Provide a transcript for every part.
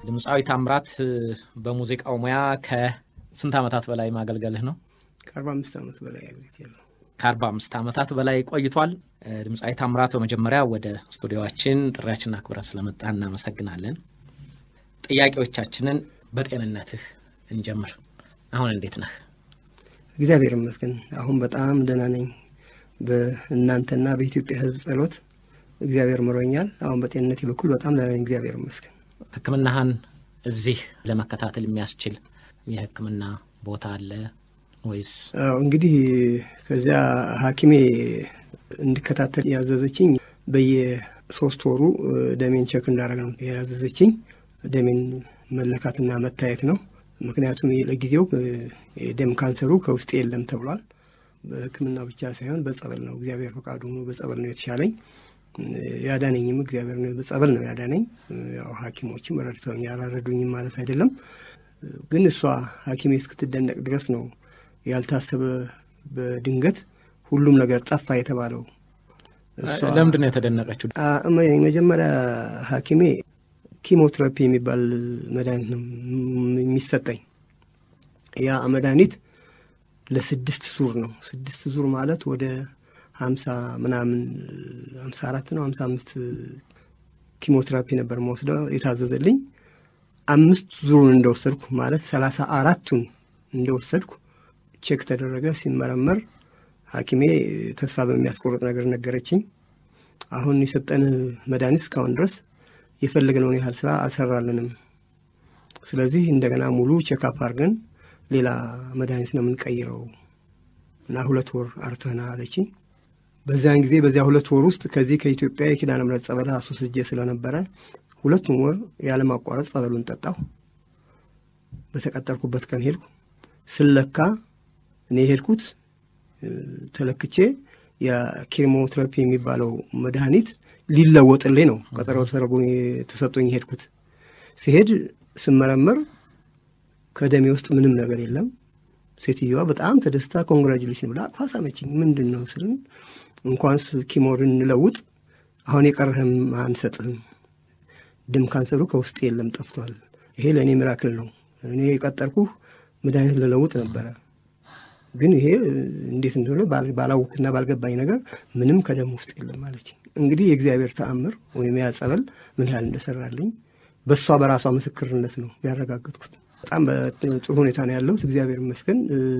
ድምፃዊ ታምራት በሙዚቃው ሙያ ከስንት ዓመታት በላይ ማገልገልህ ነው? ከአርባ አምስት ዓመት በላይ አገልግያለሁ። ከአርባ አምስት ዓመታት በላይ ቆይቷል። ድምፃዊ ታምራት በመጀመሪያ ወደ ስቱዲዮችን ጥሪያችንን አክብረህ ስለመጣ እናመሰግናለን። ጥያቄዎቻችንን በጤንነትህ እንጀምር። አሁን እንዴት ነህ? እግዚአብሔር ይመስገን አሁን በጣም ደህና ነኝ። በእናንተና በኢትዮጵያ ሕዝብ ጸሎት እግዚአብሔር ምሮኛል። አሁን በጤንነቴ በኩል በጣም ደህና ነኝ። እግዚአብሔር ይመስገን። ሕክምናህን እዚህ ለመከታተል የሚያስችል የሕክምና ቦታ አለ ወይስ? አዎ እንግዲህ ከዚያ ሐኪሜ እንዲከታተል ያዘዘችኝ በየሶስት ወሩ ደሜን ቸክ እንዳደረግ ነው ያዘዘችኝ። ደሜን መለካትና መታየት ነው። ምክንያቱም ለጊዜው የደም ካንሰሩ ከውስጤ የለም ተብሏል። በሕክምና ብቻ ሳይሆን በጸበል ነው። እግዚአብሔር ፈቃዱ ሆኖ በጸበል ነው የተሻለኝ። ያዳነኝም እግዚአብሔር ነው። በጸበል ነው ያዳነኝ። ያው ሐኪሞችም ረድተውኝ ያላረዱኝም ማለት አይደለም። ግን እሷ ሐኪሜ እስክትደነቅ ድረስ ነው ያልታሰበ በድንገት ሁሉም ነገር ጠፋ የተባለው። ለምንድን ነው የተደነቀችው? መጀመሪያ ሐኪሜ ኪሞቴራፒ የሚባል መድኃኒት ነው የሚሰጠኝ። ያ መድኃኒት ለስድስት ዙር ነው። ስድስት ዙር ማለት ወደ ሀምሳ ምናምን ሀምሳ አራት ነው ሀምሳ አምስት ኪሞቴራፒ ነበር መወስደው የታዘዘልኝ። አምስት ዙሩን እንደወሰድኩ ማለት ሰላሳ አራቱን እንደወሰድኩ ቼክ ተደረገ። ሲመረመር ሐኪሜ ተስፋ በሚያስቆርጥ ነገር ነገረችኝ። አሁን የሰጠን መድኃኒት እስካሁን ድረስ የፈለግነውን ያህል ስራ አልሰራልንም። ስለዚህ እንደገና ሙሉ ቼክአፕ አድርገን ሌላ መድኃኒት ነው የምንቀይረው እና ሁለት ወር አርፈና አለችኝ። በዚያን ጊዜ በዚያ ሁለት ወር ውስጥ ከዚህ ከኢትዮጵያ የኪዳነ ምሕረት ጸበል አስወስጄ ስለነበረ ሁለቱም ወር ያለማቋረጥ ጸበሉን ጠጣሁ። በተቀጠርኩበት ቀን ሄድኩ። ስለካ እኔ የሄድኩት ተለክቼ የኬሞቴራፒ የሚባለው መድኃኒት ሊለወጥልኝ ነው። ቀጠሮ ተደርጎ ተሰጦኝ ሄድኩት። ሲሄድ ስመረመር ከደሜ ውስጥ ምንም ነገር የለም። ሴትዮዋ በጣም ተደስታ ኮንግራጁሌሽን ብላ አቅፋ ሳመችኝ። ምንድን ነው ስልን እንኳንስ ኪሞርን እንለውጥ አሁን የቀረህም አንሰጥህም፣ ደም ካንሰሩ ከውስጥ የለም ጠፍቷል። ይሄ ለእኔ ሚራክል ነው። እኔ የቀጠርኩህ መድኃኒት ልለውጥ ነበረ ግን ይሄ እንዴት እንደሆነ ባላወቅና ባልገባኝ ነገር ምንም ከደም ውስጥ የለም ማለች። እንግዲህ የእግዚአብሔር ተአምር ወይም ያ ጸበል ምን ያህል እንደሰራልኝ በእሷ በራሷ ምስክርነት ነው ያረጋገጥኩት። በጣም በጥሩ ሁኔታ ነው ያለሁት፣ እግዚአብሔር ይመስገን።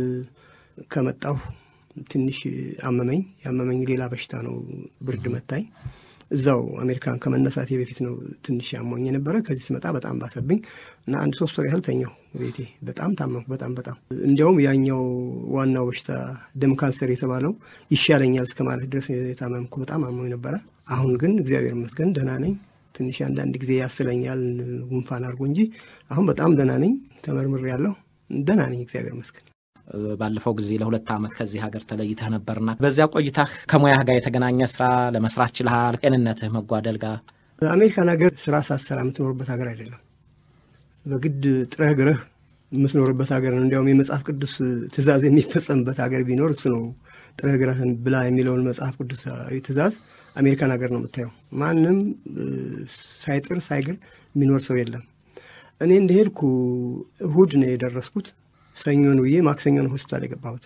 ከመጣሁ ትንሽ አመመኝ። ያመመኝ ሌላ በሽታ ነው፣ ብርድ መታኝ። እዛው አሜሪካን ከመነሳቴ በፊት ነው ትንሽ ያሞኝ የነበረ። ከዚህ ስመጣ በጣም ባሰብኝ እና አንድ ሶስት ወር ያህል ተኛሁ ቤቴ። በጣም ታመምኩ። በጣም በጣም እንዲያውም ያኛው ዋናው በሽታ ደም ካንሰር የተባለው ይሻለኛል እስከ ማለት ድረስ የታመምኩ በጣም አሞኝ ነበረ። አሁን ግን እግዚአብሔር ይመስገን ደህና ነኝ። ትንሽ አንዳንድ ጊዜ ያስለኛል ጉንፋን አድርጎ እንጂ አሁን በጣም ደህና ነኝ። ተመርምሬ ያለሁ ደህና ነኝ፣ እግዚአብሔር ይመስገን። ባለፈው ጊዜ ለሁለት ዓመት ከዚህ ሀገር ተለይተህ ነበርና በዚያ ቆይታህ ከሙያህ ጋር የተገናኘ ስራ ለመስራት ችልሃል? ጤንነትህ መጓደል ጋር አሜሪካን ሀገር ስራ ሳትሰራ የምትኖርበት ሀገር አይደለም። በግድ ጥረህ ግረህ የምትኖርበት ሀገር ነው። እንዲያውም የመጽሐፍ ቅዱስ ትእዛዝ የሚፈጸምበት ሀገር ቢኖር እሱ ነው። ጥረህ ግረህን ብላ የሚለውን መጽሐፍ ቅዱሳዊ ትእዛዝ አሜሪካን ሀገር ነው የምታየው። ማንም ሳይጥር ሳይግር የሚኖር ሰው የለም። እኔ እንደሄድኩ እሁድ ነው የደረስኩት። ሰኞን ብዬ ማክሰኞን ሆስፒታል የገባሁት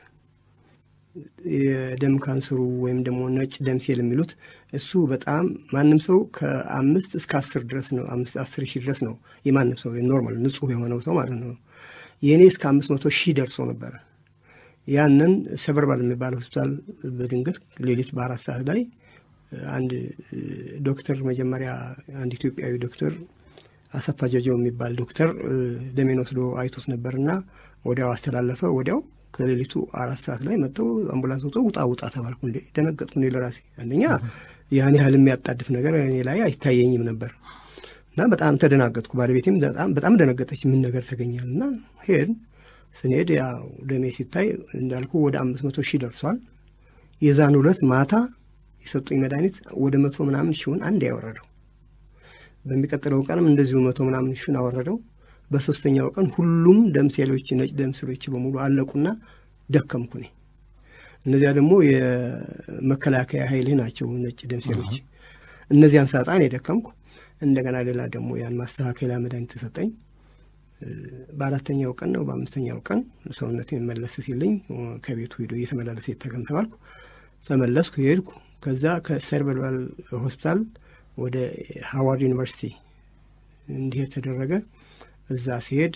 የደም ካንሰሩ ወይም ደግሞ ነጭ ደም ሴል የሚሉት እሱ በጣም ማንም ሰው ከአምስት እስከ አስር ድረስ ነው አስር ሺህ ድረስ ነው የማንም ሰው ኖርማል ንጹህ የሆነው ሰው ማለት ነው። የእኔ እስከ አምስት መቶ ሺህ ደርሶ ነበረ። ያንን ሰበርባል የሚባል ሆስፒታል በድንገት ሌሊት በአራት ሰዓት ላይ አንድ ዶክተር መጀመሪያ አንድ ኢትዮጵያዊ ዶክተር አሰፋ ጀጀው የሚባል ዶክተር ደሜን ወስዶ አይቶት ነበርና ወዲያው አስተላለፈ። ወዲያው ከሌሊቱ አራት ሰዓት ላይ መጥተው አምቡላንስ ወጥቶ ውጣ ውጣ ተባልኩ። እንዴ ደነገጥኩ። እኔ ለራሴ አንደኛ ያን ያህል የሚያጣድፍ ነገር እኔ ላይ አይታየኝም ነበር እና በጣም ተደናገጥኩ። ባለቤቴም በጣም ደነገጠች። ምን ነገር ተገኛል እና ሄድ ስንሄድ ያው ደሜ ሲታይ እንዳልኩ ወደ አምስት መቶ ሺህ ደርሷል። የዛን ሁለት ማታ የሰጡኝ መድኃኒት ወደ መቶ ምናምን ሺውን አንድ ያወረደው። በሚቀጥለው ቀንም እንደዚሁ መቶ ምናምን ሺውን አወረደው። በሶስተኛው ቀን ሁሉም ደም ሴሎች ነጭ ደም ሴሎች በሙሉ አለቁና ደከምኩ እኔ። እነዚያ ደግሞ የመከላከያ ኃይልህ ናቸው ነጭ ደም ሴሎች። እነዚያን ሳጣን የደከምኩ እንደገና ሌላ ደግሞ ያን ማስተካከያ መድኃኒት ተሰጠኝ። በአራተኛው ቀን ነው በአምስተኛው ቀን ሰውነቱ መለስ ሲልኝ ከቤቱ ሄዶ እየተመላለሰ የተገም ተባልኩ። ተመለስኩ፣ ሄድኩ። ከዛ ከሴርበራል ሆስፒታል ወደ ሃዋርድ ዩኒቨርሲቲ እንዲሄድ ተደረገ። እዛ ሲሄድ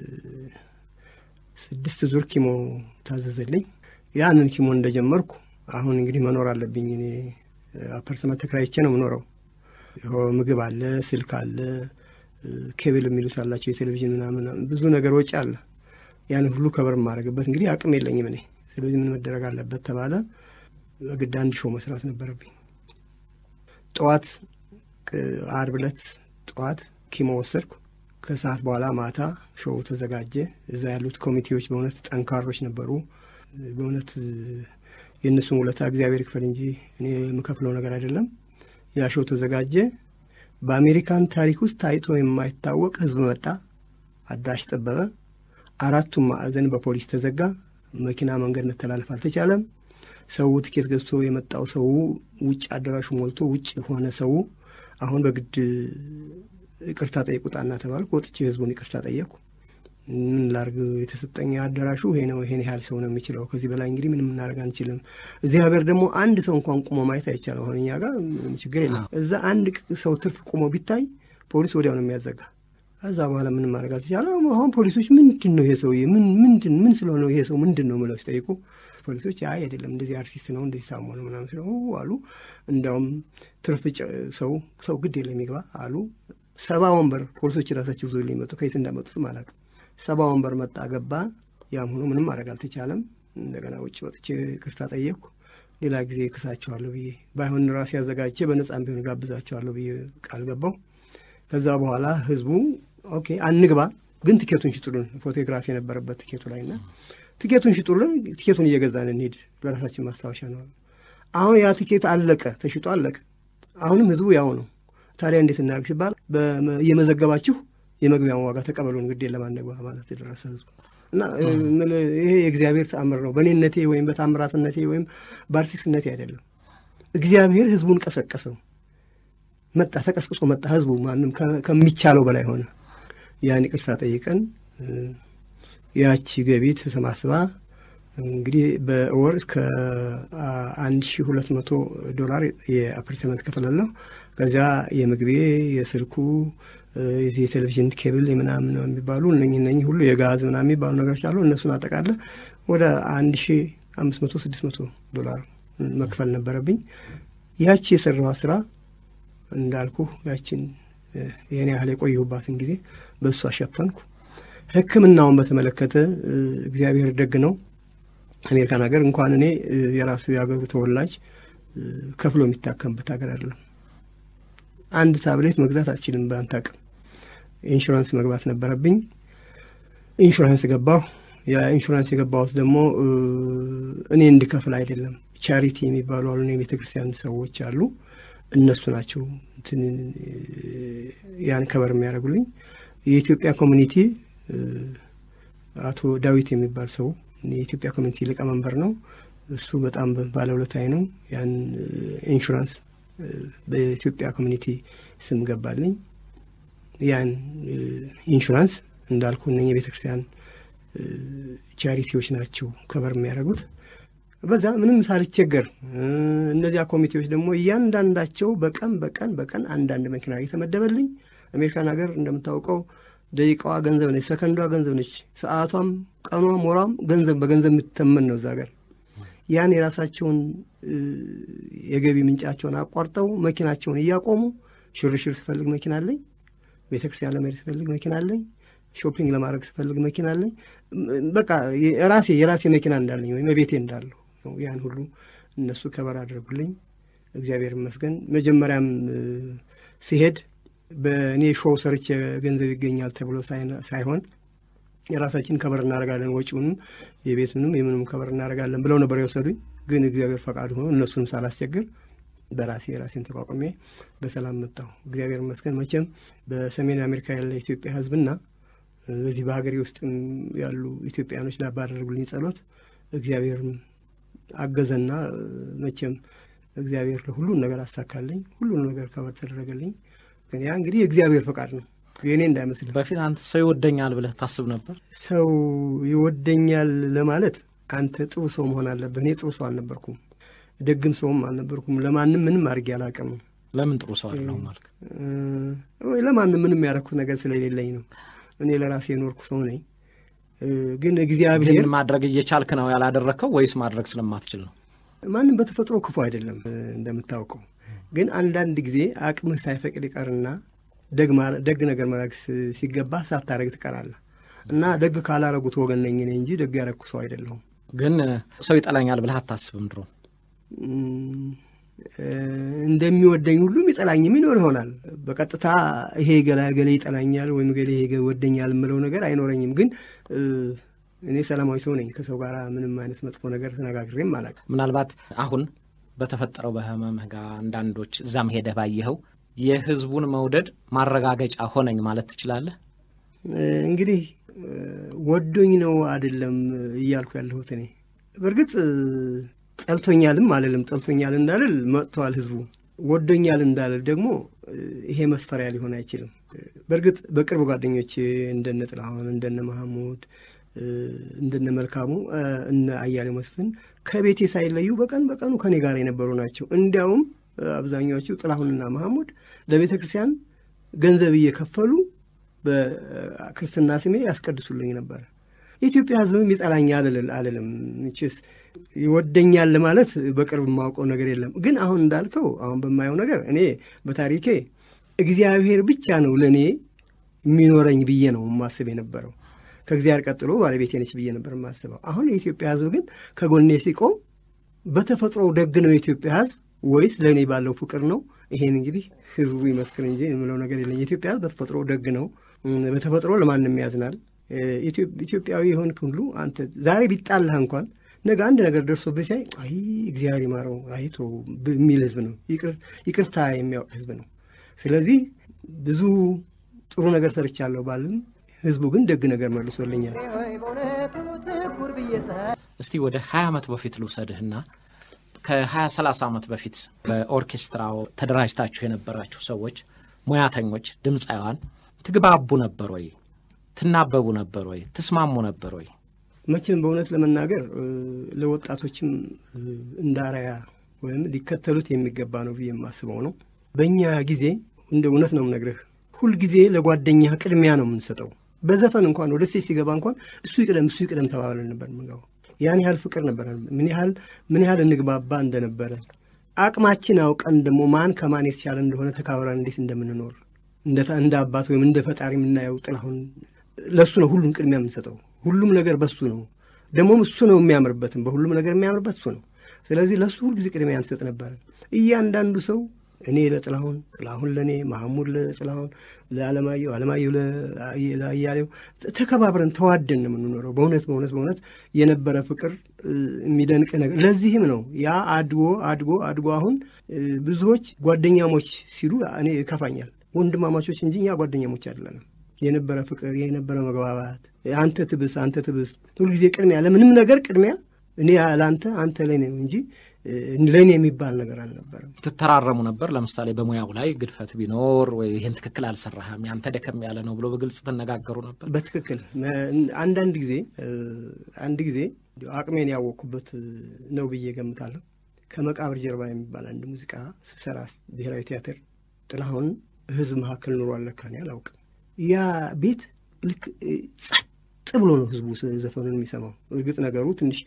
ስድስት ዙር ኪሞ ታዘዘልኝ። ያንን ኪሞ እንደጀመርኩ አሁን እንግዲህ መኖር አለብኝ። እኔ አፓርትመንት ተከራይቼ ነው የምኖረው። ምግብ አለ፣ ስልክ አለ፣ ኬብል የሚሉት አላቸው፣ የቴሌቪዥን ምናምን ብዙ ነገር ወጪ አለ። ያን ሁሉ ከበር የማደርግበት እንግዲህ አቅም የለኝም እኔ። ስለዚህ ምን መደረግ አለበት ተባለ። በግድ አንድ ሾው መስራት ነበረብኝ። ጠዋት አርብ ዕለት ጠዋት ኪሞ ወሰድኩ። ከሰዓት በኋላ ማታ ሾው ተዘጋጀ። እዛ ያሉት ኮሚቴዎች በእውነት ጠንካሮች ነበሩ። በእውነት የእነሱን ውለታ እግዚአብሔር ይክፈል እንጂ እኔ የምከፍለው ነገር አይደለም። ያ ሾው ተዘጋጀ። በአሜሪካን ታሪክ ውስጥ ታይቶ የማይታወቅ ህዝብ መጣ። አዳራሽ ጠበበ። አራቱም ማዕዘን በፖሊስ ተዘጋ። መኪና መንገድ መተላለፍ አልተቻለም። ሰው ትኬት ገዝቶ የመጣው ሰው ውጭ አዳራሹ ሞልቶ ውጭ ሆነ ሰው። አሁን በግድ ይቅርታ ጠይቁ ጣና ተባልኩ። ወጥቼ ህዝቡን ይቅርታ ጠየቅኩ። ምን ላርግ? የተሰጠኝ አዳራሹ ይሄ ነው፣ ይሄን ያህል ሰው ነው የሚችለው። ከዚህ በላይ እንግዲህ ምንም እናደርግ አንችልም። እዚህ ሀገር ደግሞ አንድ ሰው እንኳን ቁሞ ማየት አይቻልም። አሁን እኛ ጋር ምንም ችግር የለም። እዛ አንድ ሰው ትርፍ ቁሞ ቢታይ ፖሊስ ወዲያው ነው የሚያዘጋ። ከዛ በኋላ ምንም ማድረግ አልተቻለም። አሁን ፖሊሶች ምንድን ነው ይሄ ሰውዬ ምን ምንድን ምን ስለሆነ ይሄ ሰው ምንድን ነው ብለው ሲጠይቁ ፖሊሶች አይ አይደለም እንደዚህ አርቲስት ነው እንደዚህ ታሞ ነው ምናምን ስለ አሉ። እንዲያውም ትርፍ ሰው ሰው ግድ የለም ይግባ አሉ። ሰባ ወንበር ፖሊሶች ራሳቸው ዞ ሊመጡ ከየት እንዳመጡትም አላውቅም። ሰባ ወንበር መጣ ገባ። ያም ሆኖ ምንም ማድረግ አልተቻለም። እንደገና ውጭ ወጥቼ ቅርታ ጠየቅኩ። ሌላ ጊዜ ክሳቸዋለሁ ብዬ ባይሆን ራሴ አዘጋጅቼ በነጻም ቢሆን ጋብዛቸዋለሁ ብዬ ቃል ገባው። ከዛ በኋላ ህዝቡ ኦኬ አንግባ፣ ግን ትኬቱን ሽጡልን። ፎቶግራፊ የነበረበት ትኬቱ ላይ እና ትኬቱን ሽጡልን፣ ትኬቱን እየገዛን እንሄድ፣ ለራሳችን ማስታወሻ ነው። አሁን ያ ትኬት አለቀ፣ ተሽጦ አለቀ። አሁንም ህዝቡ ያው ነው። ታዲያ እንዴት እናደርግ ሲባል እየመዘገባችሁ የመግቢያውን ዋጋ ተቀበሉን፣ ግዴ ለማንግባ ማለት የደረሰ ህዝቡ እና ይሄ የእግዚአብሔር ተአምር ነው። በእኔነቴ ወይም በታምራትነቴ ወይም በአርቲስትነቴ አይደለም። እግዚአብሔር ህዝቡን ቀሰቀሰው። መጣ፣ ተቀስቅሶ መጣ። ህዝቡ ማንም ከሚቻለው በላይ ሆነ። ያን ይቅርታ ጠይቀን ያቺ ገቢ ተሰባስባ እንግዲህ በወር እስከ አንድ ሺ ሁለት መቶ ዶላር የአፓርትመንት ከፈላለሁ። ከዚያ የምግቤ፣ የስልኩ፣ የቴሌቪዥን ኬብል ምናምን የሚባሉ እነኝ እነኝ ሁሉ የጋዝ ምናምን የሚባሉ ነገሮች አሉ። እነሱን አጠቃለ ወደ አንድ ሺ አምስት መቶ ስድስት መቶ ዶላር መክፈል ነበረብኝ። ያቺ የሰራዋ ስራ እንዳልኩ ያችን ይህን ያህል የቆየሁባትን ጊዜ በእሱ አሸፈንኩ። ሕክምናውን በተመለከተ እግዚአብሔር ደግ ነው። አሜሪካን ሀገር እንኳን እኔ የራሱ የሀገሩ ተወላጅ ከፍሎ የሚታከምበት ሀገር አይደለም። አንድ ታብሌት መግዛት አልችልም በአንተ አቅም። ኢንሹራንስ መግባት ነበረብኝ። ኢንሹራንስ ገባሁ። የኢንሹራንስ የገባሁት ደግሞ እኔ እንድከፍል አይደለም። ቻሪቲ የሚባሉ አሉ የቤተ ክርስቲያን ሰዎች አሉ። እነሱ ናቸው ያን ከበር የሚያደርጉልኝ። የኢትዮጵያ ኮሚኒቲ አቶ ዳዊት የሚባል ሰው የኢትዮጵያ ኮሚኒቲ ሊቀመንበር ነው። እሱ በጣም ባለውለታዬ ነው። ያን ኢንሹራንስ በኢትዮጵያ ኮሚኒቲ ስም ገባልኝ። ያን ኢንሹራንስ እንዳልኩ እነ የቤተ ክርስቲያን ቻሪቲዎች ናቸው ከበር የሚያደርጉት። በዛ ምንም ሳልቸገር እነዚያ ኮሚቴዎች ደግሞ እያንዳንዳቸው በቀን በቀን በቀን አንዳንድ መኪና የተመደበልኝ። አሜሪካን ሀገር እንደምታውቀው ደቂቃዋ ገንዘብ ነች፣ ሰከንዷ ገንዘብ ነች፣ ሰዓቷም፣ ቀኗም፣ ወሯም ገንዘብ በገንዘብ የምትተመን ነው እዛ ሀገር። ያን የራሳቸውን የገቢ ምንጫቸውን አቋርጠው መኪናቸውን እያቆሙ ሽርሽር ስፈልግ መኪና አለኝ፣ ቤተ ክርስቲያን ለመሄድ ስፈልግ መኪና አለኝ፣ ሾፒንግ ለማድረግ ስፈልግ መኪና አለኝ። በቃ ራሴ የራሴ መኪና እንዳለኝ ወይም ቤቴ እንዳለሁ ነው። ያን ሁሉ እነሱ ከበር አድርጉልኝ። እግዚአብሔር ይመስገን። መጀመሪያም ሲሄድ በእኔ ሾው ሰርቼ ገንዘብ ይገኛል ተብሎ ሳይሆን የራሳችን ከበር እናደርጋለን፣ ወጪውንም የቤቱንም የምንም ከበር እናደርጋለን ብለው ነበር የወሰዱኝ። ግን እግዚአብሔር ፈቃድ ሆኖ እነሱንም ሳላስቸግር በራሴ የራሴን ተቋቁሜ በሰላም መጣሁ። እግዚአብሔር ይመስገን። መቼም በሰሜን አሜሪካ ያለ ኢትዮጵያ ሕዝብና በዚህ በሀገሬ ውስጥ ያሉ ኢትዮጵያኖች ባደረጉልኝ ጸሎት እግዚአብሔር አገዘና መቼም እግዚአብሔር ለሁሉን ነገር አሳካልኝ። ሁሉን ነገር ከበር ተደረገልኝ። ያ እንግዲህ የእግዚአብሔር ፈቃድ ነው፣ የእኔ እንዳይመስልህ። በፊት አንተ ሰው ይወደኛል ብለህ ታስብ ነበር? ሰው ይወደኛል ለማለት አንተ ጥሩ ሰው መሆን አለብህ። እኔ ጥሩ ሰው አልነበርኩም፣ ደግም ሰውም አልነበርኩም። ለማንም ምንም አድርጌ አላውቅም። ለምን ጥሩ ሰው አይደለሁም አልክ? ወይ ለማንም ምንም ያደረኩት ነገር ስለሌለኝ ነው። እኔ ለራሴ የኖርኩ ሰው ነኝ። ግን እግዚአብሔር ግን ማድረግ እየቻልክ ነው ያላደረግከው ወይስ ማድረግ ስለማትችል ነው? ማንም በተፈጥሮ ክፉ አይደለም እንደምታውቀው። ግን አንዳንድ ጊዜ አቅምህ ሳይፈቅድ ይቀርና ደግ ነገር ማድረግ ሲገባ ሳታደረግ ትቀራለህ። እና ደግ ካላረጉት ወገን ነኝ እኔ እንጂ ደግ ያረግኩ ሰው አይደለሁም። ግን ሰው ይጠላኛል ብለህ አታስብም? ድሮ እንደሚወደኝ ሁሉም ይጠላኝም ይኖር ይሆናል። በቀጥታ ይሄ ገላ ገሌ ይጠላኛል ወይም ገሌ ይሄ ይወደኛል የምለው ነገር አይኖረኝም። ግን እኔ ሰላማዊ ሰው ነኝ። ከሰው ጋር ምንም አይነት መጥፎ ነገር ተነጋግሬም አላውቅም። ምናልባት አሁን በተፈጠረው በህመምህ ጋር አንዳንዶች እዛም ሄደህ ባየኸው የህዝቡን መውደድ ማረጋገጫ ሆነኝ ማለት ትችላለህ? እንግዲህ ወዶኝ ነው አይደለም እያልኩ ያለሁት እኔ በእርግጥ ጠልቶኛልም አልልም። ጠልቶኛል እንዳልል መጥተዋል ህዝቡ። ወዶኛል እንዳልል ደግሞ ይሄ መስፈሪያ ሊሆን አይችልም። በእርግጥ በቅርብ ጓደኞች እንደነ ጥላሁን፣ እንደነ መሐሙድ፣ እንደነ መልካሙ፣ እነ አያሌው መስፍን ከቤቴ ሳይለዩ በቀን በቀኑ ከኔ ጋር የነበሩ ናቸው። እንዲያውም አብዛኛዎቹ ጥላሁንና መሐሙድ ለቤተ ክርስቲያን ገንዘብ እየከፈሉ በክርስትና ስሜ ያስቀድሱልኝ ነበረ። የኢትዮጵያ ህዝብም ይጠላኛል አልልም። ችስ ይወደኛል ለማለት በቅርብ የማውቀው ነገር የለም። ግን አሁን እንዳልከው አሁን በማየው ነገር እኔ በታሪኬ እግዚአብሔር ብቻ ነው ለእኔ የሚኖረኝ ብዬ ነው የማስብ የነበረው። ከእግዚአብሔር ቀጥሎ ባለቤቴ ነች ብዬ ነበር የማስበው። አሁን የኢትዮጵያ ህዝብ ግን ከጎኔ ሲቆም በተፈጥሮ ደግ ነው የኢትዮጵያ ህዝብ ወይስ ለእኔ ባለው ፍቅር ነው? ይሄን እንግዲህ ህዝቡ ይመስክር እንጂ የምለው ነገር የለኝ። የኢትዮጵያ ህዝብ በተፈጥሮ ደግ ነው። በተፈጥሮ ለማንም ያዝናል። ኢትዮጵያዊ የሆንክ ሁሉ አንተ ዛሬ ቢጣላህ እንኳን ነገ አንድ ነገር ደርሶብህ ሲያይ አይ እግዚአብሔር ይማረው አይቶ የሚል ህዝብ ነው። ይቅርታ የሚያውቅ ህዝብ ነው። ስለዚህ ብዙ ጥሩ ነገር ሰርቻለሁ ባልም ህዝቡ ግን ደግ ነገር መልሶልኛል። እስቲ ወደ ሀያ ዓመት በፊት ልውሰድህና ከሀያ ሰላሳ ዓመት በፊት በኦርኬስትራው ተደራጅታችሁ የነበራችሁ ሰዎች ሙያተኞች፣ ድምፃውያን ትግባቡ ነበር ወይ? ትናበቡ ነበር ወይ? ትስማሙ ነበር ወይ? መቼም በእውነት ለመናገር ለወጣቶችም እንደ አርአያ ወይም ሊከተሉት የሚገባ ነው ብዬ የማስበው ነው። በእኛ ጊዜ እንደ እውነት ነው የምነግርህ፣ ሁልጊዜ ለጓደኛ ቅድሚያ ነው የምንሰጠው። በዘፈን እንኳን ወደ ሴት ሲገባ እንኳን እሱ ይቅደም እሱ ይቅደም ተባብለን ነበር የምንገባው። ያን ያህል ፍቅር ነበረ። ምን ያህል ምን ያህል እንግባባ እንደነበረ አቅማችን አውቀን ደግሞ ማን ከማን የተቻለ እንደሆነ ተካብረን እንዴት እንደምንኖር እንደ አባት ወይም እንደ ፈጣሪ የምናየው ጥላሁን ለእሱ ነው ሁሉም ቅድሚያ የምንሰጠው። ሁሉም ነገር በሱ ነው። ደግሞም እሱ ነው የሚያምርበትም በሁሉም ነገር የሚያምርበት እሱ ነው። ስለዚህ ለእሱ ሁልጊዜ ቅድሚያ እንሰጥ ነበረ። እያንዳንዱ ሰው እኔ ለጥላሁን፣ ጥላሁን ለእኔ፣ ማህሙድ ለጥላሁን፣ ለአለማየሁ፣ አለማየሁ ለአያሌው ተከባብረን ተዋደን ነው የምንኖረው። በእውነት በእውነት በእውነት የነበረ ፍቅር የሚደንቅ ነገር። ለዚህም ነው ያ አድጎ አድጎ አድጎ አሁን ብዙዎች ጓደኛሞች ሲሉ እኔ ይከፋኛል። ወንድማማቾች እንጂ እኛ ጓደኛሞች አይደለንም። የነበረ ፍቅር የነበረ መግባባት፣ አንተ ትብስ አንተ ትብስ፣ ሁልጊዜ ቅድሚያ ለምንም ነገር ቅድሚያ እኔ ለአንተ አንተ ለእኔ ነው እንጂ ለእኔ የሚባል ነገር አልነበረም። ትተራረሙ ነበር። ለምሳሌ በሙያው ላይ ግድፈት ቢኖር ወይ ይህን ትክክል አልሰራህም፣ ያንተ ደከም ያለ ነው ብሎ በግልጽ ትነጋገሩ ነበር። በትክክል አንዳንድ ጊዜ አንድ ጊዜ አቅሜን ያወቅኩበት ነው ብዬ ገምታለሁ። ከመቃብር ጀርባ የሚባል አንድ ሙዚቃ ስሰራ ብሔራዊ ቲያትር ጥላሁን ህዝብ መካከል ኑሯል ለካ እኔ አላውቅም። ያ ቤት ልክ ጸጥ ብሎ ነው ህዝቡ ዘፈኑን የሚሰማው። እርግጥ ነገሩ ትንሽ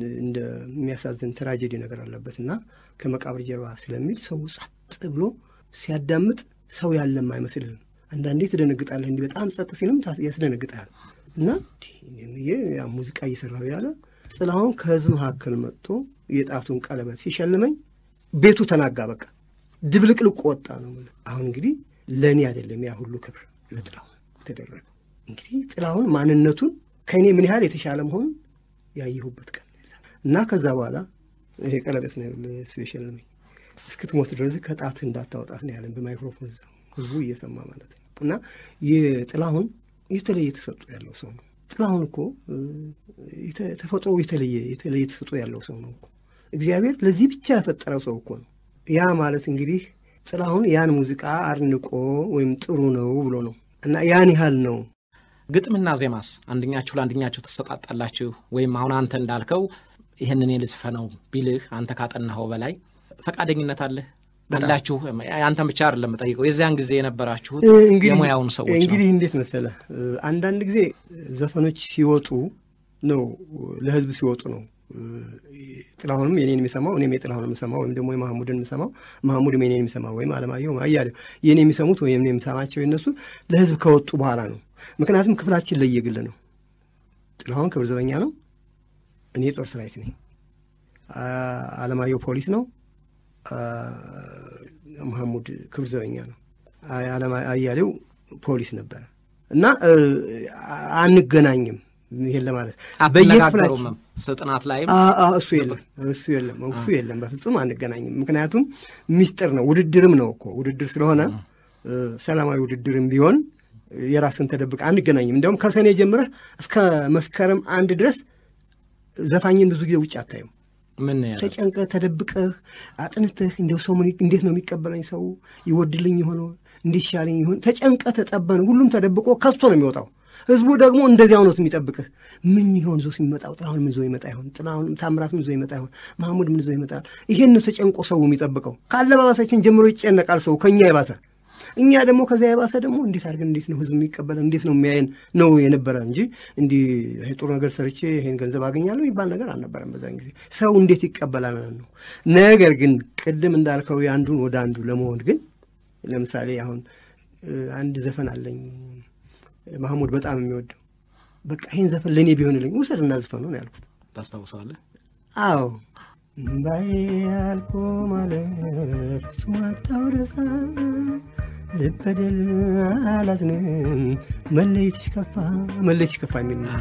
እንደሚያሳዝን ትራጀዲ ነገር አለበት እና ከመቃብር ጀርባ ስለሚል ሰው ጸጥ ብሎ ሲያዳምጥ ሰው ያለም አይመስልህም። አንዳንዴ ትደነግጣለህ። እንዲህ በጣም ጸጥ ሲልም ያስደነግጣል። እና ያ ሙዚቃ እየሰራሁ ያለ ጥላሁን ከህዝብ መካከል መጥቶ የጣቱን ቀለበት ሲሸልመኝ ቤቱ ተናጋ። በቃ ድብልቅልቅ ወጣ ነው። አሁን እንግዲህ ለእኔ አይደለም ያ ሁሉ ክብር ለጥላሁን ተደረገ። እንግዲህ ጥላሁን ማንነቱን ከእኔ ምን ያህል የተሻለ መሆኑን ያየሁበት ቀን እና ከዛ በኋላ ይሄ ቀለበት ነው እሱ የሸለመኝ። እስክትሞት ድረስ ከጣትህ እንዳታወጣት ነው ያለን በማይክሮፎን ህዝቡ እየሰማ ማለት ነው። እና ጥላሁን የተለየ ተሰጥኦ ያለው ሰው ነው። ጥላሁን እኮ ተፈጥሮ የተለየ የተለየ ተሰጥኦ ያለው ሰው ነው እኮ እግዚአብሔር ለዚህ ብቻ ያፈጠረው ሰው እኮ ነው። ያ ማለት እንግዲህ ጥላሁን ያን ሙዚቃ አድንቆ ወይም ጥሩ ነው ብሎ ነው እና ያን ያህል ነው። ግጥምና ዜማስ አንደኛችሁ ለአንደኛችሁ ትሰጣጣላችሁ? ወይም አሁን አንተ እንዳልከው ይህንን ልጽፈነው ቢልህ አንተ ካጠናኸው በላይ ፈቃደኝነት አለህ አላችሁ? አንተን ብቻ አይደለም ጠይቀው የዚያን ጊዜ የነበራችሁት የሙያውን ሰዎች ነው። እንግዲህ እንዴት መሰለህ፣ አንዳንድ ጊዜ ዘፈኖች ሲወጡ ነው ለህዝብ ሲወጡ ነው ጥላሁንም የኔን የሚሰማው እኔም የጥላሁን የምሰማው ወይም ደግሞ የማህሙድን የምሰማው ማህሙድም የኔን የሚሰማው ወይም አለማየሁ አያሌው የኔ የሚሰሙት ወይም የምሰማቸው የነሱ ለህዝብ ከወጡ በኋላ ነው። ምክንያቱም ክፍላችን ለየግል ነው። ጥላሁን ክብር ዘበኛ ነው፣ እኔ ጦር ሰራዊት ነኝ። አለማየሁ ፖሊስ ነው፣ መሐሙድ ክብር ዘበኛ ነው። አያሌው ፖሊስ ነበረ እና አንገናኝም። ይሄን ለማለት በየክፍላችን ጥናት ላይም እሱ የለም እሱ የለም እሱ የለም፣ በፍጹም አንገናኝም። ምክንያቱም ሚስጥር ነው፣ ውድድርም ነው እኮ ውድድር ስለሆነ ሰላማዊ ውድድርም ቢሆን የራስን ተደብቀ አንገናኝም። እንዲያውም ከሰኔ ጀምረህ እስከ መስከረም አንድ ድረስ ዘፋኝን ብዙ ጊዜ ውጭ አታዩም። ምን ተጨንቀህ ተደብቀህ አጥንተህ እንዲያው ሰው እንዴት ነው የሚቀበለኝ? ሰው ይወድልኝ የሆነ እንዲሻለኝ ይሆን ተጨንቀህ ተጠበን ሁሉም ተደብቆ ከስቶ ነው የሚወጣው። ህዝቡ ደግሞ እንደዚያው ነው የሚጠብቅህ። ምን ይሆን ዞ የሚመጣው? ጥላሁን ምን ዞ ይመጣ ይሆን? ጥላሁን ታምራት ምን ዞ ይመጣ ይሆን? ማህሙድ ምን ዞ ይመጣል? ይሄን ነው ተጨንቆ ሰው የሚጠብቀው። ከአለባበሳችን ጀምሮ ይጨነቃል ሰው ከእኛ የባሰ እኛ ደግሞ ከዚያ የባሰ ደግሞ እንዴት አድርገን እንዴት ነው ህዝብ የሚቀበለን እንዴት ነው የሚያየን ነው የነበረ እንጂ እንዲህ ጥሩ ነገር ሰርቼ ይሄን ገንዘብ አገኛለሁ የሚባል ነገር አልነበረም። በዛን ጊዜ ሰው እንዴት ይቀበላል ነው። ነገር ግን ቅድም እንዳልከው የአንዱን ወደ አንዱ ለመሆን ግን ለምሳሌ አሁን አንድ ዘፈን አለኝ ማህሙድ በጣም የሚወደው በቃ ይህን ዘፈን ለእኔ ቢሆንልኝ ውሰድና ዝፈኑ ነው ያልኩት። ታስታውሰዋለህ? አዎ እምባዬ አልቆ ማለፍ ፍጹም አጣው ደስታ ልበደል አላዝንም መለየትሽ ከፋ መለየትሽ ከፋ የሚል ሙዚቃ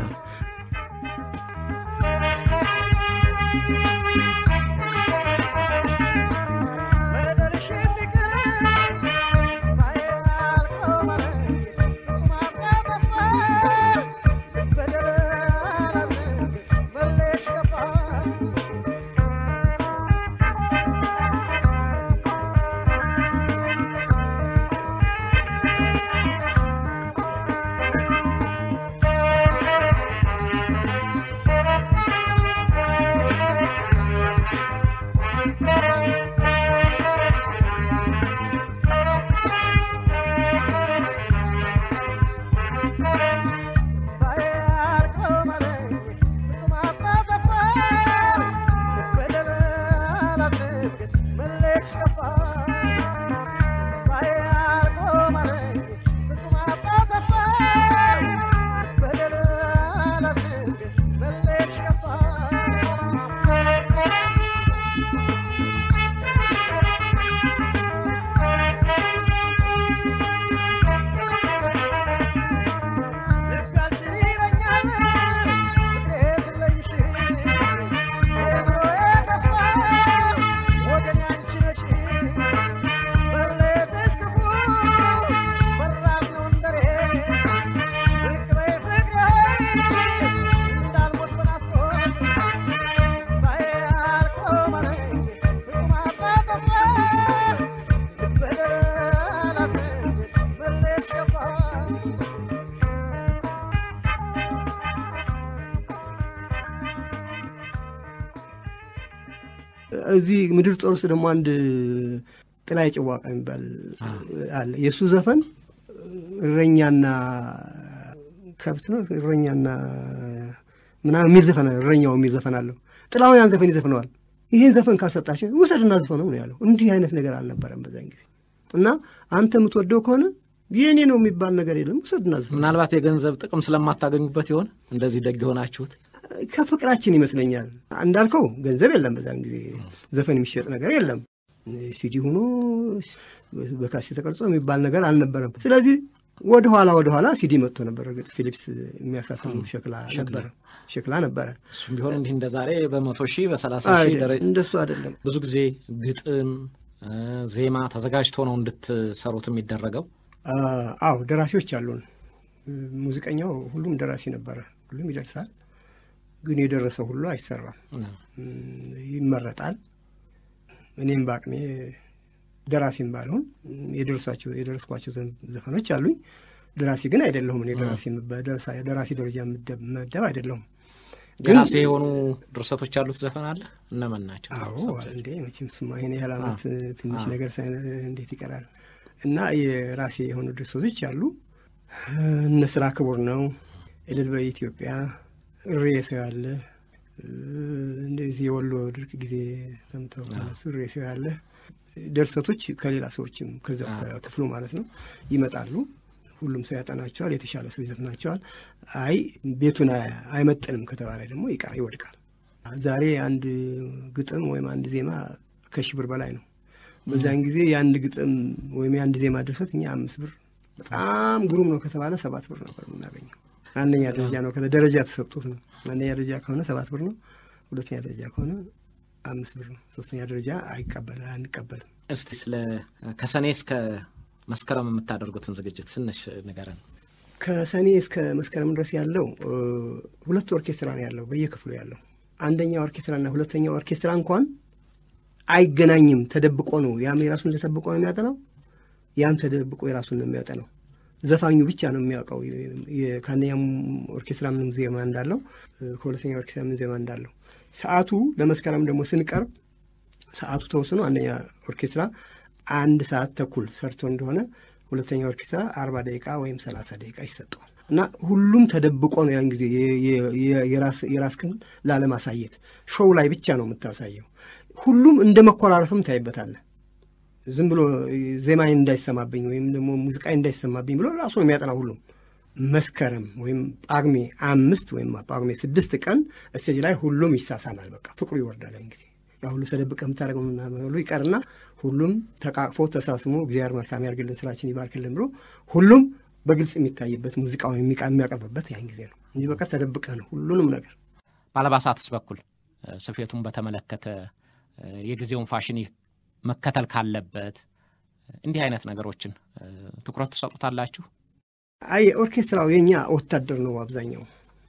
እዚህ ምድር ጦር ውስጥ ደግሞ አንድ ጥላይ ጭዋቃ የሚባል አለ። የእሱ ዘፈን እረኛና ከብት ነው እረኛና ምናምን የሚል ዘፈን እረኛው የሚል ዘፈን አለው። ጥላሁን ያን ዘፈን ይዘፍነዋል። ይህን ዘፈን ካሰጣቸው ውሰድና ዘፈነው ነው ያለው። እንዲህ አይነት ነገር አልነበረም በዛን ጊዜ እና አንተ የምትወደው ከሆነ የእኔ ነው የሚባል ነገር የለም። ውሰድና ዘፈነው። ምናልባት የገንዘብ ጥቅም ስለማታገኙበት ይሆን እንደዚህ ደግ የሆናችሁት? ከፍቅራችን ይመስለኛል። እንዳልከው ገንዘብ የለም በዛን ጊዜ ዘፈን የሚሸጥ ነገር የለም። ሲዲ ሆኖ በካሴት ተቀርጾ የሚባል ነገር አልነበረም። ስለዚህ ወደ ኋላ ወደ ኋላ ሲዲ መጥቶ ነበር። እርግጥ ፊሊፕስ የሚያሳትሙ ሸክላ ነበረ ሸክላ ነበረ። እሱም ቢሆን እንዲህ እንደ ዛሬ በመቶ ሺህ በሰላሳ ሺህ ደረጃ እንደሱ አይደለም። ብዙ ጊዜ ግጥም፣ ዜማ ተዘጋጅቶ ነው እንድትሰሩት የሚደረገው። አዎ ደራሲዎች አሉን። ሙዚቀኛው ሁሉም ደራሲ ነበረ። ሁሉም ይደርሳል ግን የደረሰው ሁሉ አይሰራም፣ ይመረጣል። እኔም በአቅሜ ደራሲም ባልሆን የደረሷቸው የደረስኳቸው ዘፈኖች አሉኝ። ደራሲ ግን አይደለሁም። እኔ ደራሲ ደራሲ ደረጃ መደብ አይደለሁም። የራሴ የሆኑ ድርሰቶች ያሉት ዘፈን አለ። እነማን ናቸው? አዎ እንዴ መቼም ስማ ይሄን ያህል ዓመት ትንሽ ነገር እንዴት ይቀራል? እና የራሴ የሆኑ ድርሰቶች አሉ። እነ ስራ ክቡር ነው፣ እልል በኢትዮጵያ፣ እሬ ሰው ያለ እንደዚህ የወሎ ድርቅ ጊዜ ሰምተው እነሱ እሬ ሰው ያለ ድርሰቶች ከሌላ ሰዎችም ከዚያው ከክፍሉ ማለት ነው ይመጣሉ። ሁሉም ሰው ያጠናቸዋል። የተሻለ ሰው ይዘፍናቸዋል። አይ ቤቱን አይመጥንም ከተባለ ደግሞ ይቃ ይወድቃል። ዛሬ አንድ ግጥም ወይም አንድ ዜማ ከሺህ ብር በላይ ነው። በዛን ጊዜ የአንድ ግጥም ወይም የአንድ ዜማ ድርሰት እኛ አምስት ብር በጣም ግሩም ነው ከተባለ ሰባት ብር ነበር የምናገኘው። አንደኛ ደረጃ ነው ደረጃ ተሰጥቶት ነው። አንደኛ ደረጃ ከሆነ ሰባት ብር ነው። ሁለተኛ ደረጃ ከሆነ አምስት ብር ነው። ሶስተኛ ደረጃ አይቀበል አንቀበልም። እስቲ ስለ ከሰኔ እስከ መስከረም የምታደርጉትን ዝግጅት ትንሽ ንገረን። ከሰኔ እስከ መስከረም ድረስ ያለው ሁለት ኦርኬስትራ ነው ያለው በየክፍሉ ያለው። አንደኛ ኦርኬስትራና ሁለተኛ ኦርኬስትራ እንኳን አይገናኝም። ተደብቆ ነው። ያም የራሱን ተደብቆ ነው የሚያጠናው፣ ያም ተደብቆ የራሱን ነው የሚያጠናው። ዘፋኙ ብቻ ነው የሚያውቀው ከአንደኛም ኦርኬስትራ ምንም ዜማ እንዳለው፣ ከሁለተኛ ኦርኬስትራ ምን ዜማ እንዳለው። ሰዓቱ ለመስከረም ደግሞ ስንቀርብ ሰዓቱ ተወስኖ አንደኛ ኦርኬስትራ አንድ ሰዓት ተኩል ሰርቶ እንደሆነ ሁለተኛ ኦርኬስትራ አርባ ደቂቃ ወይም ሰላሳ ደቂቃ ይሰጠዋል እና ሁሉም ተደብቆ ነው ያን ጊዜ የራስህን ላለማሳየት ሾው ላይ ብቻ ነው የምታሳየው። ሁሉም እንደ መኮራረፍም ታይበታለህ። ዝም ብሎ ዜማዬ እንዳይሰማብኝ ወይም ደግሞ ሙዚቃዬ እንዳይሰማብኝ ብሎ ራሱ ነው የሚያጠና ሁሉም። መስከረም ወይም ጳጉሜ አምስት ወይም ጳጉሜ ስድስት ቀን እስቴጅ ላይ ሁሉም ይሳሳማል። በቃ ፍቅሩ ይወርዳል ያን ጊዜ ያ ሁሉ ተደብቀህ የምታደርገው ሁሉ ይቀርና ሁሉም ተቃቅፎ ተሳስሞ እግዚአብሔር መልካም ያርግልን ስራችን ይባርክልን ብሎ ሁሉም በግልጽ የሚታይበት ሙዚቃው የሚያቀርብበት ያን ጊዜ ነው እንጂ በቀር ተደብቀህ ነው ሁሉንም ነገር። በአልባሳትስ በኩል ስፌቱን በተመለከተ የጊዜውን ፋሽን መከተል ካለበት እንዲህ አይነት ነገሮችን ትኩረት ትሰጡታላችሁ? አይ ኦርኬስትራው የኛ ወታደር ነው አብዛኛው።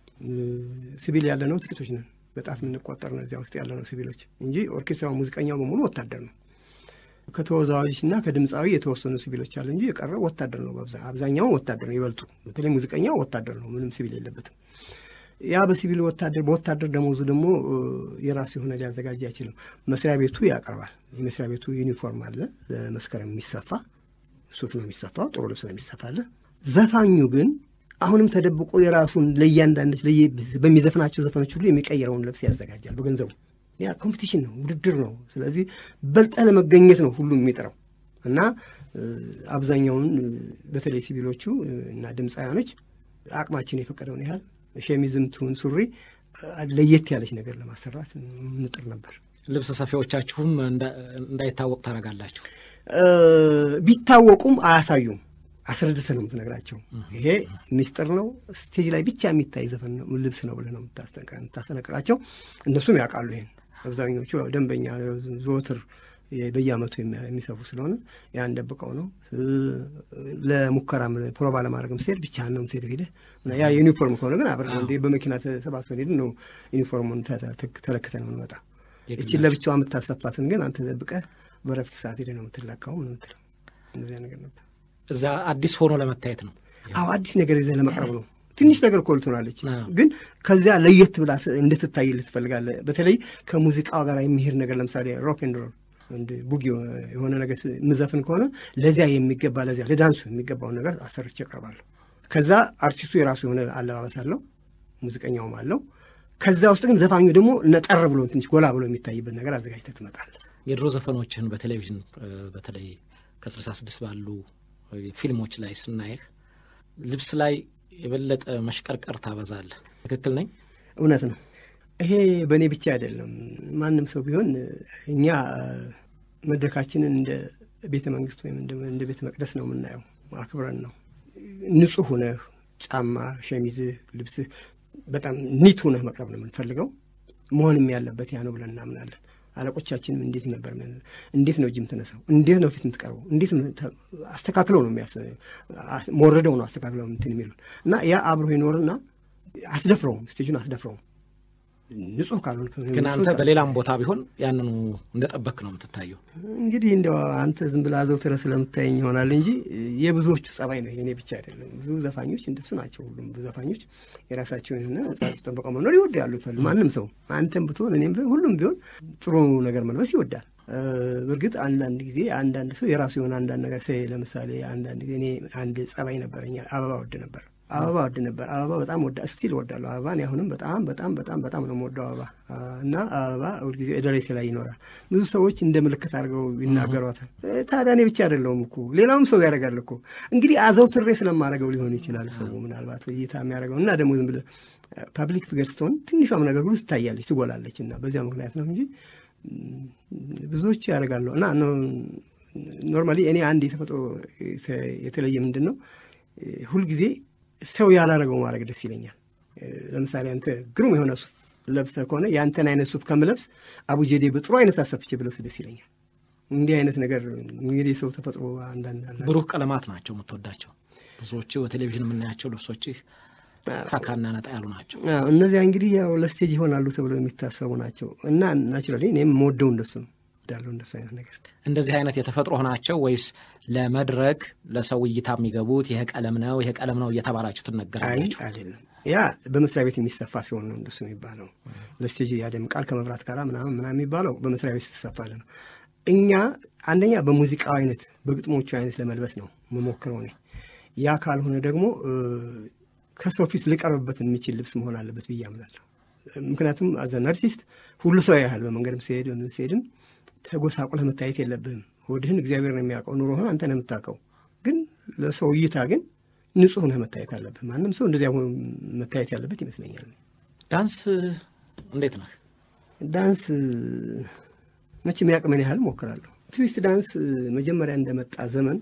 ሲቪል ያለ ነው ጥቂቶች ነን በጣት የምንቆጠር ነው እዚያ ውስጥ ያለ ነው ሲቪሎች እንጂ ኦርኬስትራው ሙዚቀኛው በሙሉ ወታደር ነው። ከተወዛዋዦች እና ከድምፃዊ የተወሰኑ ሲቪሎች አለ እንጂ የቀረው ወታደር ነው። አብዛኛውን ወታደር ነው ይበልጡ። በተለይ ሙዚቀኛው ወታደር ነው፣ ምንም ሲቪል የለበትም። ያ በሲቪል ወታደር በወታደር ደሞዙ ደግሞ የራሱ የሆነ ሊያዘጋጅ አይችልም። መስሪያ ቤቱ ያቀርባል። የመስሪያ ቤቱ ዩኒፎርም አለ ለመስከረም የሚሰፋ ሱፍ ነው የሚሰፋው፣ ጥሩ ልብስ ነው የሚሰፋለ። ዘፋኙ ግን አሁንም ተደብቆ የራሱን ለእያንዳንዶች በሚዘፍናቸው ዘፈኖች ሁሉ የሚቀይረውን ልብስ ያዘጋጃል በገንዘቡ። ያ ኮምፒቲሽን ነው፣ ውድድር ነው። ስለዚህ በልጠህ ለመገኘት ነው ሁሉም የሚጥረው እና አብዛኛውን በተለይ ሲቪሎቹ እና ድምፃውያኖች አቅማችን የፈቀደውን ያህል ሸሚዝም ትሁን ሱሪ ለየት ያለች ነገር ለማሰራት እንጥር ነበር። ልብስ ሰፊዎቻችሁም እንዳይታወቅ ታደርጋላችሁ? ቢታወቁም አያሳዩም። አስረድተህ ነው የምትነግራቸው። ይሄ ሚስጥር ነው፣ ስቴጅ ላይ ብቻ የሚታይ ዘፈን ነው ልብስ ነው ብለህ ነው የምታስጠነቅቃቸው። እነሱም ያውቃሉ ይሄን። አብዛኞቹ ደንበኛ ዘወትር በየዓመቱ የሚሰፉ ስለሆነ ያን ደብቀው ነው። ለሙከራ ፕሮባ ለማድረግም ስትሄድ ብቻህን ነው የምትሄደው ሄደህ። ያ ዩኒፎርም ከሆነ ግን አብረን እንደ በመኪና ተሰባስበን ሄድን ነው ዩኒፎርሙን ተለክተን ነው የምንመጣ። እችን ለብቻዋ የምታሰፋትን ግን አንተ ደብቀህ በረፍት ሰዓት ሄደህ ነው የምትለካው ምን የምትለው። እንደዚያ ነገር ነበር። እዛ አዲስ ሆኖ ለመታየት ነው። አዎ አዲስ ነገር ይዘህ ለመቅረብ ነው። ትንሽ ነገር እኮ ልትሆናለች፣ ግን ከዚያ ለየት ብላ እንድትታይልህ ትፈልጋለህ። በተለይ ከሙዚቃው ጋር የሚሄድ ነገር ለምሳሌ ሮክ ኤንድ ሮል እንደ ቡጊ የሆነ ነገር የምዘፍን ከሆነ ለዚያ የሚገባ ለዚያ ለዳንሱ የሚገባውን ነገር አሰርቼ እቀርባለሁ። ከዛ አርቲስቱ የራሱ የሆነ አለባበስ አለው፣ ሙዚቀኛውም አለው። ከዛ ውስጥ ግን ዘፋኙ ደግሞ ነጠር ብሎ ትንሽ ጎላ ብሎ የሚታይበት ነገር አዘጋጅተህ ትመጣለህ። የድሮ ዘፈኖችን በቴሌቪዥን በተለይ ከስልሳ ስድስት ባሉ ፊልሞች ላይ ስናይህ ልብስ ላይ የበለጠ መሽቀርቀር ታበዛለህ። ትክክል ነኝ? እውነት ነው። ይሄ በእኔ ብቻ አይደለም። ማንም ሰው ቢሆን እኛ መድረካችንን እንደ ቤተ መንግስት ወይም እንደ ቤተ መቅደስ ነው የምናየው። አክብረን ነው ንጹህ ሁነህ ጫማ፣ ሸሚዝህ፣ ልብስህ በጣም ኒት ሁነህ መቅረብ ነው የምንፈልገው። መሆንም ያለበት ያ ነው ብለን እናምናለን። አለቆቻችንም እንዴት ነበር እንዴት ነው እጅ የምትነሳው? እንዴት ነው ፊት የምትቀርበው? እንዴት ነው አስተካክለው ነው መወረደው ነው አስተካክለው እንትን የሚሉን እና ያ አብሮ ይኖርና አትደፍረውም፣ ስቴጁን አትደፍረውም። ንጹህ ካልሆንክ ግን አንተ በሌላም ቦታ ቢሆን ያንኑ እንደጠበክ ነው የምትታየው። እንግዲህ እንዲያው አንተ ዝም ብለህ አዘውትረህ ስለምታየኝ ይሆናል እንጂ የብዙዎቹ ጸባይ ነው፣ የኔ ብቻ አይደለም። ብዙ ዘፋኞች እንደሱ ናቸው። ሁሉም ዘፋኞች የራሳቸውን የሆነ ጻጽ ጠበቀው መኖር ይወዳሉ። ይፈል ማንም ሰው አንተም ብትሆን እኔም ቢሆን ሁሉም ቢሆን ጥሩ ነገር መልበስ ይወዳል። እርግጥ አንዳንድ ጊዜ አንዳንድ ሰው የራሱ የሆነ አንዳንድ ነገር ሰ ለምሳሌ አንዳንድ ጊዜ እኔ አንድ ጸባይ ነበረኛ አበባ ወድ ነበር አበባ ወድ ነበር። አበባ በጣም ወዳ ስቲል ወዳለሁ አበባን አሁንም በጣም በጣም በጣም በጣም ነው የምወደው አበባ እና አበባ ሁልጊዜ ደረቴ ላይ ይኖራል። ብዙ ሰዎች እንደ ምልክት አድርገው ይናገሯታል። ታዲያ እኔ ብቻ አይደለሁም እኮ ሌላውም ሰው ያደርጋል እኮ። እንግዲህ አዘውትሬ ስለማደርገው ሊሆን ይችላል ሰው ምናልባት እይታ የሚያደርገው እና ደግሞ ዝም ብለህ ፓብሊክ ፊገር ስትሆን ትንሿም ነገር ሁሉ ትታያለች፣ ትጎላለች እና በዚያ ምክንያት ነው እንጂ ብዙዎች ያደርጋለሁ እና ኖርማሊ እኔ አንድ የተፈጥሮ የተለየ ምንድን ነው ሁልጊዜ ሰው ያላረገው ማድረግ ደስ ይለኛል። ለምሳሌ አንተ ግሩም የሆነ ሱፍ ለብሰህ ከሆነ የአንተን አይነት ሱፍ ከምለብስ አቡጀዴ በጥሩ አይነት አሰፍቼ ብለብስ ደስ ይለኛል። እንዲህ አይነት ነገር እንግዲህ ሰው ተፈጥሮ አንዳንድ ብሩህ ቀለማት ናቸው የምትወዳቸው። ብዙዎቹ በቴሌቪዥን የምናያቸው ልብሶችህ ካካና ነጣ ያሉ ናቸው። እነዚያ እንግዲህ ያው ለስቴጅ ይሆናሉ ተብለው የሚታሰቡ ናቸው እና ናቹራሊ እኔም የምወደው እንደሱ ነው እንዳለው እንደሱ አይነት ነገር እንደዚህ አይነት የተፈጥሮ ናቸው ወይስ ለመድረክ ለሰው እይታ የሚገቡት ይሄ ቀለም ነው ይሄ ቀለም ነው እየተባላችሁ ትነገራላችሁ? አይደለም። ያ በመስሪያ ቤት የሚሰፋ ሲሆን ነው እንደሱ የሚባለው። ለስቴጅ ያደምቃል ከመብራት ጋር ምናምን ምናምን የሚባለው በመስሪያ ቤት ስትሰፋለ ነው። እኛ አንደኛ በሙዚቃው አይነት በግጥሞቹ አይነት ለመልበስ ነው መሞክረው እኔ። ያ ካልሆነ ደግሞ ከሰው ፊት ሊቀርብበት የሚችል ልብስ መሆን አለበት ብዬ አምናለሁ። ምክንያቱም አዘን አርቲስት ሁሉ ሰው ያህል በመንገድም ሲሄድ በምን ሲሄድም ተጎሳቁለህ መታየት የለብህም። ወድህን እግዚአብሔር ነው የሚያውቀው፣ ኑሮህን አንተ ነው የምታውቀው። ግን ለሰው እይታ ግን ንጹህ ነህ መታየት አለብህ። ማንም ሰው እንደዚያ መታየት ያለበት ይመስለኛል። ዳንስ እንዴት ነህ? ዳንስ መቼም ያቅመን ያህል ሞክራለሁ። ትዊስት ዳንስ መጀመሪያ እንደመጣ ዘመን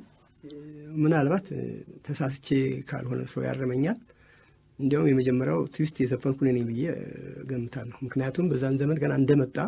ምናልባት ተሳስቼ ካልሆነ ሰው ያረመኛል። እንዲያውም የመጀመሪያው ትዊስት የዘፈንኩ እኔ ነኝ ብዬ ገምታለሁ። ምክንያቱም በዛን ዘመን ገና እንደመጣ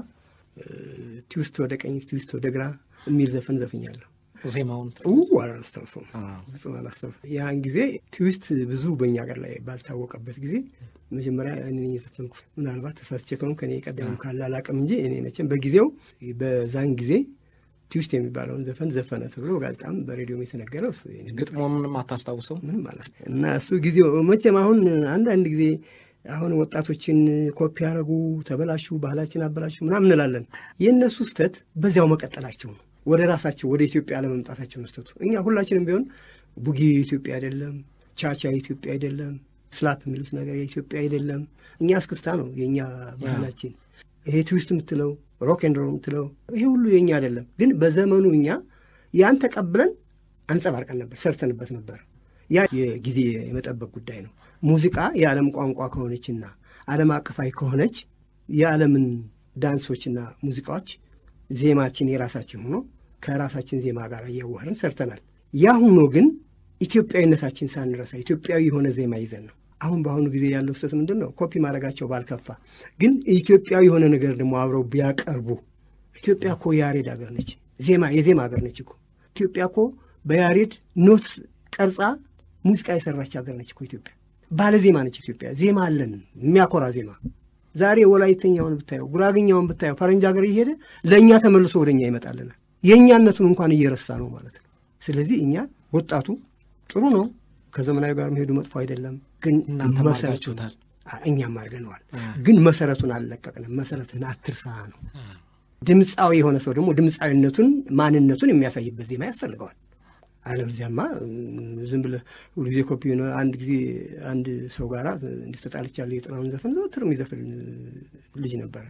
ትዊስት ወደ ቀኝ ትዊስት ወደ ግራ የሚል ዘፈን ዘፍኛለሁ። ዜማውን አላስታውሰውም፣ ፍጹም አላስታውሰውም። ያን ጊዜ ትዊስት ብዙ በእኛ ሀገር ላይ ባልታወቀበት ጊዜ መጀመሪያ እኔ የዘፈንኩት ምናልባት ተሳስቼ ከሆነ ከኔ የቀደም ካለ አላውቅም እንጂ እኔ መቼም በጊዜው በዛን ጊዜ ትዊስት የሚባለውን ዘፈን ዘፈነ ተብሎ በጋዜጣም በሬዲዮም የተነገረው እሱ ግጥሞ ምንም አታስታውሰው ምንም ማለት ነው። እና እሱ ጊዜው መቼም አሁን አንዳንድ ጊዜ አሁን ወጣቶችን ኮፒ ያደረጉ ተበላሹ፣ ባህላችን አበላሹ ምናምን እንላለን። የእነሱ ስህተት በዚያው መቀጠላቸው ነው። ወደ ራሳቸው ወደ ኢትዮጵያ ለመምጣታቸው ነው ስህተቱ። እኛ ሁላችንም ቢሆን ቡጊ የኢትዮጵያ አይደለም፣ ቻቻ የኢትዮጵያ አይደለም፣ ስላፕ የሚሉት ነገር የኢትዮጵያ አይደለም። እኛ እስክስታ ነው የእኛ ባህላችን። ይሄ ትዊስት የምትለው ሮክ ኤንድ ሮል የምትለው ይሄ ሁሉ የእኛ አይደለም። ግን በዘመኑ እኛ ያን ተቀብለን አንጸባርቀን ነበር፣ ሰርተንበት ነበር። ያ የጊዜ የመጠበቅ ጉዳይ ነው። ሙዚቃ የዓለም ቋንቋ ከሆነችና ዓለም አቀፋዊ ከሆነች የዓለምን ዳንሶችና ሙዚቃዎች ዜማችን የራሳችን ሆኖ ከራሳችን ዜማ ጋር እያዋህርን ሰርተናል። ያ ሆኖ ግን ኢትዮጵያዊነታችን ሳንረሳ ኢትዮጵያዊ የሆነ ዜማ ይዘን ነው። አሁን በአሁኑ ጊዜ ያለው ስህተት ምንድን ነው? ኮፒ ማድረጋቸው ባልከፋ፣ ግን ኢትዮጵያዊ የሆነ ነገር ደግሞ አብረው ቢያቀርቡ። ኢትዮጵያ እኮ የያሬድ ሀገር ነች፣ ዜማ የዜማ ሀገር ነች እኮ ኢትዮጵያ እኮ በያሬድ ኖት ቀርጻ ሙዚቃ የሰራች ሀገር ነች እኮ ኢትዮጵያ። ባለ ዜማ ነች ኢትዮጵያ። ዜማ አለን፣ የሚያኮራ ዜማ። ዛሬ ወላይተኛውን ብታየው፣ ጉራግኛውን ብታየው ፈረንጅ ሀገር እየሄደ ለእኛ ተመልሶ ወደ እኛ ይመጣልናል። የእኛነቱን እንኳን እየረሳ ነው ማለት ነው። ስለዚህ እኛ ወጣቱ ጥሩ ነው፣ ከዘመናዊ ጋር መሄዱ መጥፎ አይደለም። ግን መሰረቱን እኛም አድርገነዋል፣ ግን መሰረቱን አልለቀቅንም። መሰረትህን አትርሳ ነው። ድምፃዊ የሆነ ሰው ደግሞ ድምፃዊነቱን ማንነቱን የሚያሳይበት ዜማ ያስፈልገዋል። አለበለዚያማ ዝም ብለህ ሁልጊዜ ኮፒ ሆነ። አንድ ጊዜ አንድ ሰው ጋራ እንዲህ ተጣልቻለሁ የጥላሁን ዘፈን ዘወትር የሚዘፍን ልጅ ነበረ።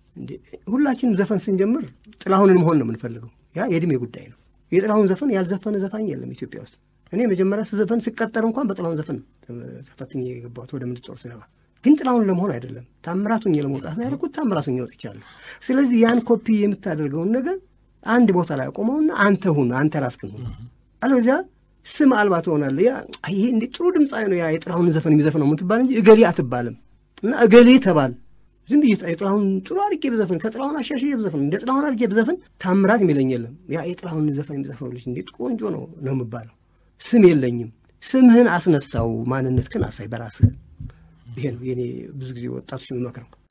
ሁላችንም ዘፈን ስንጀምር ጥላሁንን መሆን ነው የምንፈልገው። ያ የእድሜ ጉዳይ ነው። የጥላሁን ዘፈን ያልዘፈነ ዘፋኝ የለም ኢትዮጵያ ውስጥ። እኔ መጀመሪያ ስዘፈን ስቀጠር እንኳን በጥላሁን ዘፈን ተፈትኜ የገባሁት ወደ ምድር ጦር ስገባ፣ ግን ጥላሁን ለመሆን አይደለም ታምራቱኝ ለመውጣት ነው ያደረኩት። ታምራቱኝ ወጥቻለሁ። ስለዚህ ያን ኮፒ የምታደርገውን ነገር አንድ ቦታ ላይ አቆመውና አንተ ሁን፣ አንተ ራስህን ሁን አለበዚያ ስም አልባ ትሆናለህ። ያ ይሄ እንዴ ጥሩ ድምፃዊ ነው ያ የጥላሁን ዘፈን የሚዘፍነው የምትባል እንጂ እገሌ አትባልም። እና እገሌ ተባል ዝም ብዬ የጥላሁን ጥሩ አድርጌ ብዘፍን ከጥላሁን አሻሽዬ ብዘፍን እንደ ጥላሁን አድርጌ ብዘፍን ታምራት የሚለኝ የለም። ያ የጥላሁን ዘፈን የሚዘፍነው ልጅ እንዴት ቆንጆ ነው ነው የምባለው። ስም የለኝም። ስምህን አስነሳው፣ ማንነት ግን አሳይ በራስህ። ይሄ ነው የኔ ብዙ ጊዜ ወጣቶች የሚመክረው።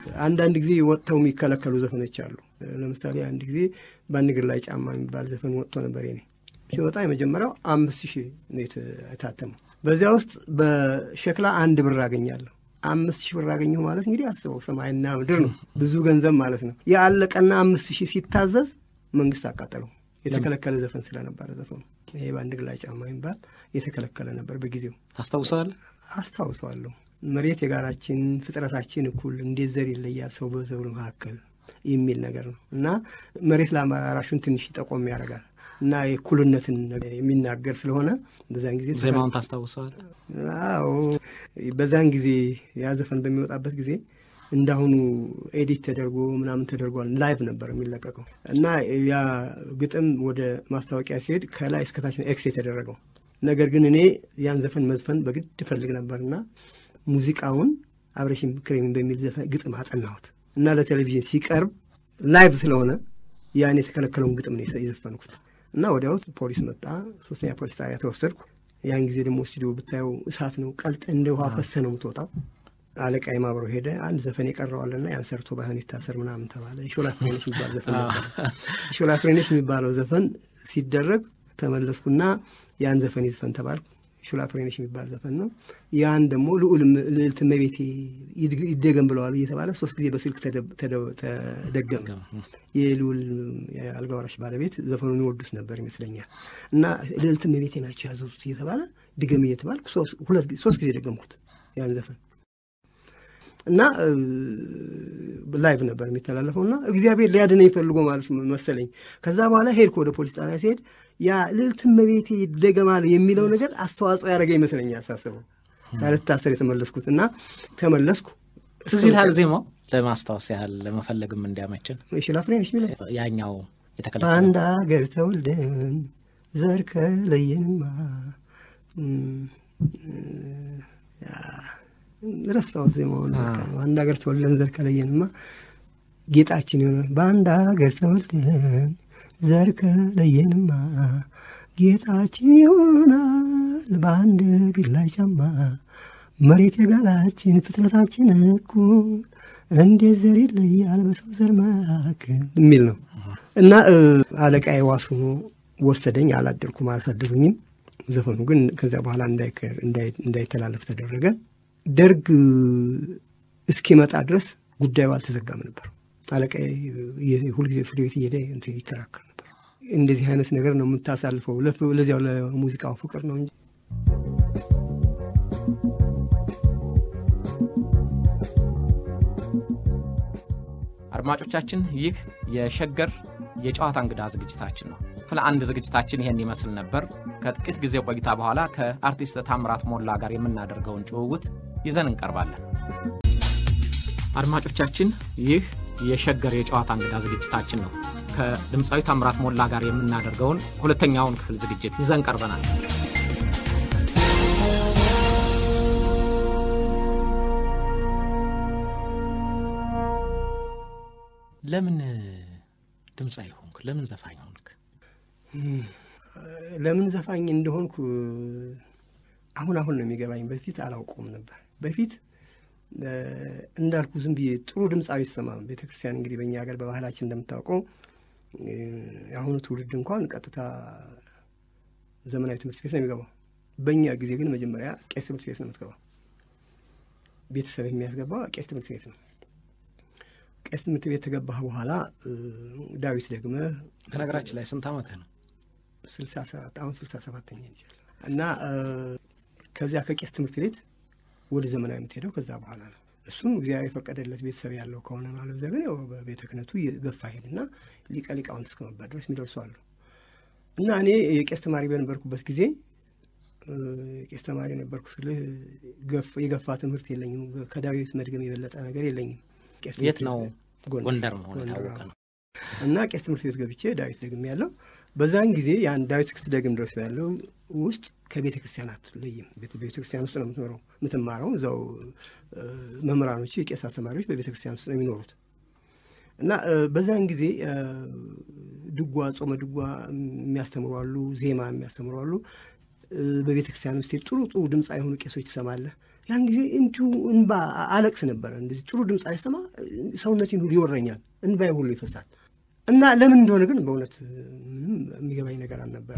አንዳንድ ጊዜ ወጥተው የሚከለከሉ ዘፈኖች አሉ። ለምሳሌ አንድ ጊዜ በአንድ እግር ላይ ጫማ የሚባል ዘፈን ወጥቶ ነበር። ኔ ሲወጣ የመጀመሪያው አምስት ሺህ ነው የታተመው። በዚያ ውስጥ በሸክላ አንድ ብር አገኛለሁ። አምስት ሺህ ብር አገኘሁ ማለት እንግዲህ አስበው ሰማይና ምድር ነው፣ ብዙ ገንዘብ ማለት ነው። የአለቀና አምስት ሺህ ሲታዘዝ መንግስት አቃጠለው። የተከለከለ ዘፈን ስለነበረ ዘፈኑ ይሄ በአንድ እግር ላይ ጫማ የሚባል የተከለከለ ነበር በጊዜው። ታስታውሰዋለህ? አስታውሰዋለሁ። መሬት የጋራችን ፍጥረታችን እኩል እንዴት ዘር ይለያል ሰው በዘሩ መካከል የሚል ነገር ነው እና መሬት ለአራሹን ትንሽ ጠቆም ያደርጋል እና የእኩልነትን የሚናገር ስለሆነ በዛን ጊዜ ዜማውን ታስታውሰዋል? አዎ በዛን ጊዜ ያ ዘፈን በሚወጣበት ጊዜ እንዳሁኑ ኤዲት ተደርጎ ምናምን ተደርጓል። ላይቭ ነበር የሚለቀቀው እና ያ ግጥም ወደ ማስታወቂያ ሲሄድ ከላይ እስከታች ነው ኤክስ የተደረገው። ነገር ግን እኔ ያን ዘፈን መዝፈን በግድ እፈልግ ነበርና ሙዚቃውን አብረሽም ክሬምን በሚል ዘፈን ግጥም አጠናሁት እና ለቴሌቪዥን ሲቀርብ ላይቭ ስለሆነ ያን የተከለከለውን ግጥም ነው የዘፈንኩት እና ወዲያው ፖሊስ መጣ። ሶስተኛ ፖሊስ ጣቢያ ተወሰድኩ። ያን ጊዜ ደግሞ ስቱዲዮ ብታየው እሳት ነው፣ ቀልጥ እንደ ውሃ ፈሰ ነው የምትወጣው። አለቃ የማብረው ሄደ። አንድ ዘፈን የቀረዋልና ያን ሰርቶ ባይሆን ይታሰር ምናምን ተባለ። ሾላ ፍሬነሽ የሚባል ዘፈን ነበር። ሾላ ፍሬነሽ የሚባለው ዘፈን ሲደረግ ተመለስኩና ያን ዘፈን ይዝፈን ተባልኩ። ሾላ ፍሬነሽ የሚባል ዘፈን ነው። ያን ደግሞ ልዑል ልዕልት እመቤቴ ይደገም ብለዋል እየተባለ ሶስት ጊዜ በስልክ ተደገመ። የልዑል የአልጋ ወራሽ ባለቤት ዘፈኑን ይወዱስ ነበር ይመስለኛል። እና ልዕልት እመቤቴ ናቸው ያዘዙት እየተባለ ድገም እየተባልኩ ሶስት ጊዜ ደገምኩት ያን ዘፈን እና ላይቭ ነበር የሚተላለፈው እና እግዚአብሔር ሊያድነኝ ፈልጎ ማለት መሰለኝ። ከዛ በኋላ ሄድኩ ወደ ፖሊስ ጣቢያ ሲሄድ ያ ልዕልት እመቤቴ ይደገማል የሚለው ነገር አስተዋጽኦ ያደረገ ይመስለኛል ሳስበው ሳልታሰር የተመለስኩት እና ተመለስኩ። ትዝ ይልሃል ዜማው ለማስታወስ ያህል ለመፈለግም እንዲያመችን ሽላ ፍሬነሽ የሚለው ያኛው የተከለከለ በአንድ አገር ተወልደን ዘር ከለየንማ ረሳሁት ዜማውን። በአንድ ሀገር ተወልደን ዘር ከለየንማ ጌጣችን የሆነ በአንድ ሀገር ተወልደን ዘር ከለየንማ ጌጣችን ይሆናል በአንድ እግር ላይ ጫማ መሬት የጋላችን ፍጥረታችን እኩል እንዴት ዘር ይለያል በሰው ዘር መካከል የሚል ነው እና አለቃዬ ዋስ ሆኖ ወሰደኝ። አላደርኩም፣ አላሳደሩኝም። ዘፈኑ ግን ከዚያ በኋላ እንዳይተላለፍ ተደረገ። ደርግ እስኪመጣ ድረስ ጉዳዩ አልተዘጋም ነበር። አለቃዬ ሁልጊዜ ፍርድ ቤት እየሄደ እንትን ይከራከር ነበር። እንደዚህ አይነት ነገር ነው የምታሳልፈው፣ ለዚያው ለሙዚቃው ፍቅር ነው እንጂ አድማጮቻችን ይህ የሸገር የጨዋታ እንግዳ ዝግጅታችን ነው። ክፍል አንድ ዝግጅታችን ይሄን ይመስል ነበር። ከጥቂት ጊዜ ቆይታ በኋላ ከአርቲስት ታምራት ሞላ ጋር የምናደርገውን ጭውውት ይዘን እንቀርባለን። አድማጮቻችን ይህ የሸገር የጨዋታ እንግዳ ዝግጅታችን ነው። ከድምፃዊ ታምራት ሞላ ጋር የምናደርገውን ሁለተኛውን ክፍል ዝግጅት ይዘን ቀርበናል። ለምን ድምፃዊ ሆንክ? ለምን ዘፋኝ ሆንክ? ለምን ዘፋኝ እንደሆንኩ አሁን አሁን ነው የሚገባኝ። በፊት አላውቀውም ነበር። በፊት እንዳልኩ ዝም ብዬ ጥሩ ድምፃዊ ይሰማ ቤተ ክርስቲያን እንግዲህ በእኛ ሀገር በባህላችን እንደምታውቀው የአሁኑ ትውልድ እንኳን ቀጥታ ዘመናዊ ትምህርት ቤት ነው የሚገባው። በእኛ ጊዜ ግን መጀመሪያ ቄስ ትምህርት ቤት ነው የምትገባው። ቤተሰብ የሚያስገባው ቄስ ትምህርት ቤት ነው። ቄስ ትምህርት ቤት ከገባህ በኋላ ዳዊት ደግመህ በነገራችን ላይ ስንት ዓመትህ ነው? ስልሳ ሰባት አሁን ስልሳ ሰባተኛ ይችላል እና ከዚያ ከቄስ ትምህርት ቤት ወደ ዘመናዊ የምትሄደው ከዛ በኋላ ነው። እሱም እግዚአብሔር የፈቀደለት ቤተሰብ ያለው ከሆነ ማለት ዘ ግን ያው በቤተ ክህነቱ ገፋ ሄድና ሊቀ ሊቃውንት እስከ መባል ድረስ የሚደርሱ አሉ እና እኔ የቄስ ተማሪ በነበርኩበት ጊዜ ቄስ ተማሪ ነበርኩ ስልህ የገፋ ትምህርት የለኝም። ከዳዊት መድገም የበለጠ ነገር የለኝም። የት ነው? ጎንደር መሆኑ የታወቀ ነው። እና ቄስ ትምህርት ቤት ገብቼ ዳዊት ደግም ያለው በዛን ጊዜ ያን ዳዊት እስክትደግም ድረስ ያለው ውስጥ ከቤተ ክርስቲያን አትለይም። ቤተ ክርስቲያን ውስጥ ነው የምትኖረው የምትማረው። እዛው መምህራኖች፣ የቄስ አስተማሪዎች በቤተ ክርስቲያን ውስጥ ነው የሚኖሩት እና በዛን ጊዜ ድጓ፣ ጾመ ድጓ የሚያስተምሩ አሉ፣ ዜማ የሚያስተምሩ አሉ። በቤተ ክርስቲያን ውስጥ ጥሩ ጥሩ ድምፃ የሆኑ ቄሶች ትሰማለህ። ያን ጊዜ እንዲሁ እንባ አለቅስ ነበረ። እንደዚህ ጥሩ ድምፅ አይሰማ ሰውነቴን ሁሉ ይወረኛል፣ እንባዬ ሁሉ ይፈሳል። እና ለምን እንደሆነ ግን በእውነት ምንም የሚገባኝ ነገር አልነበረ።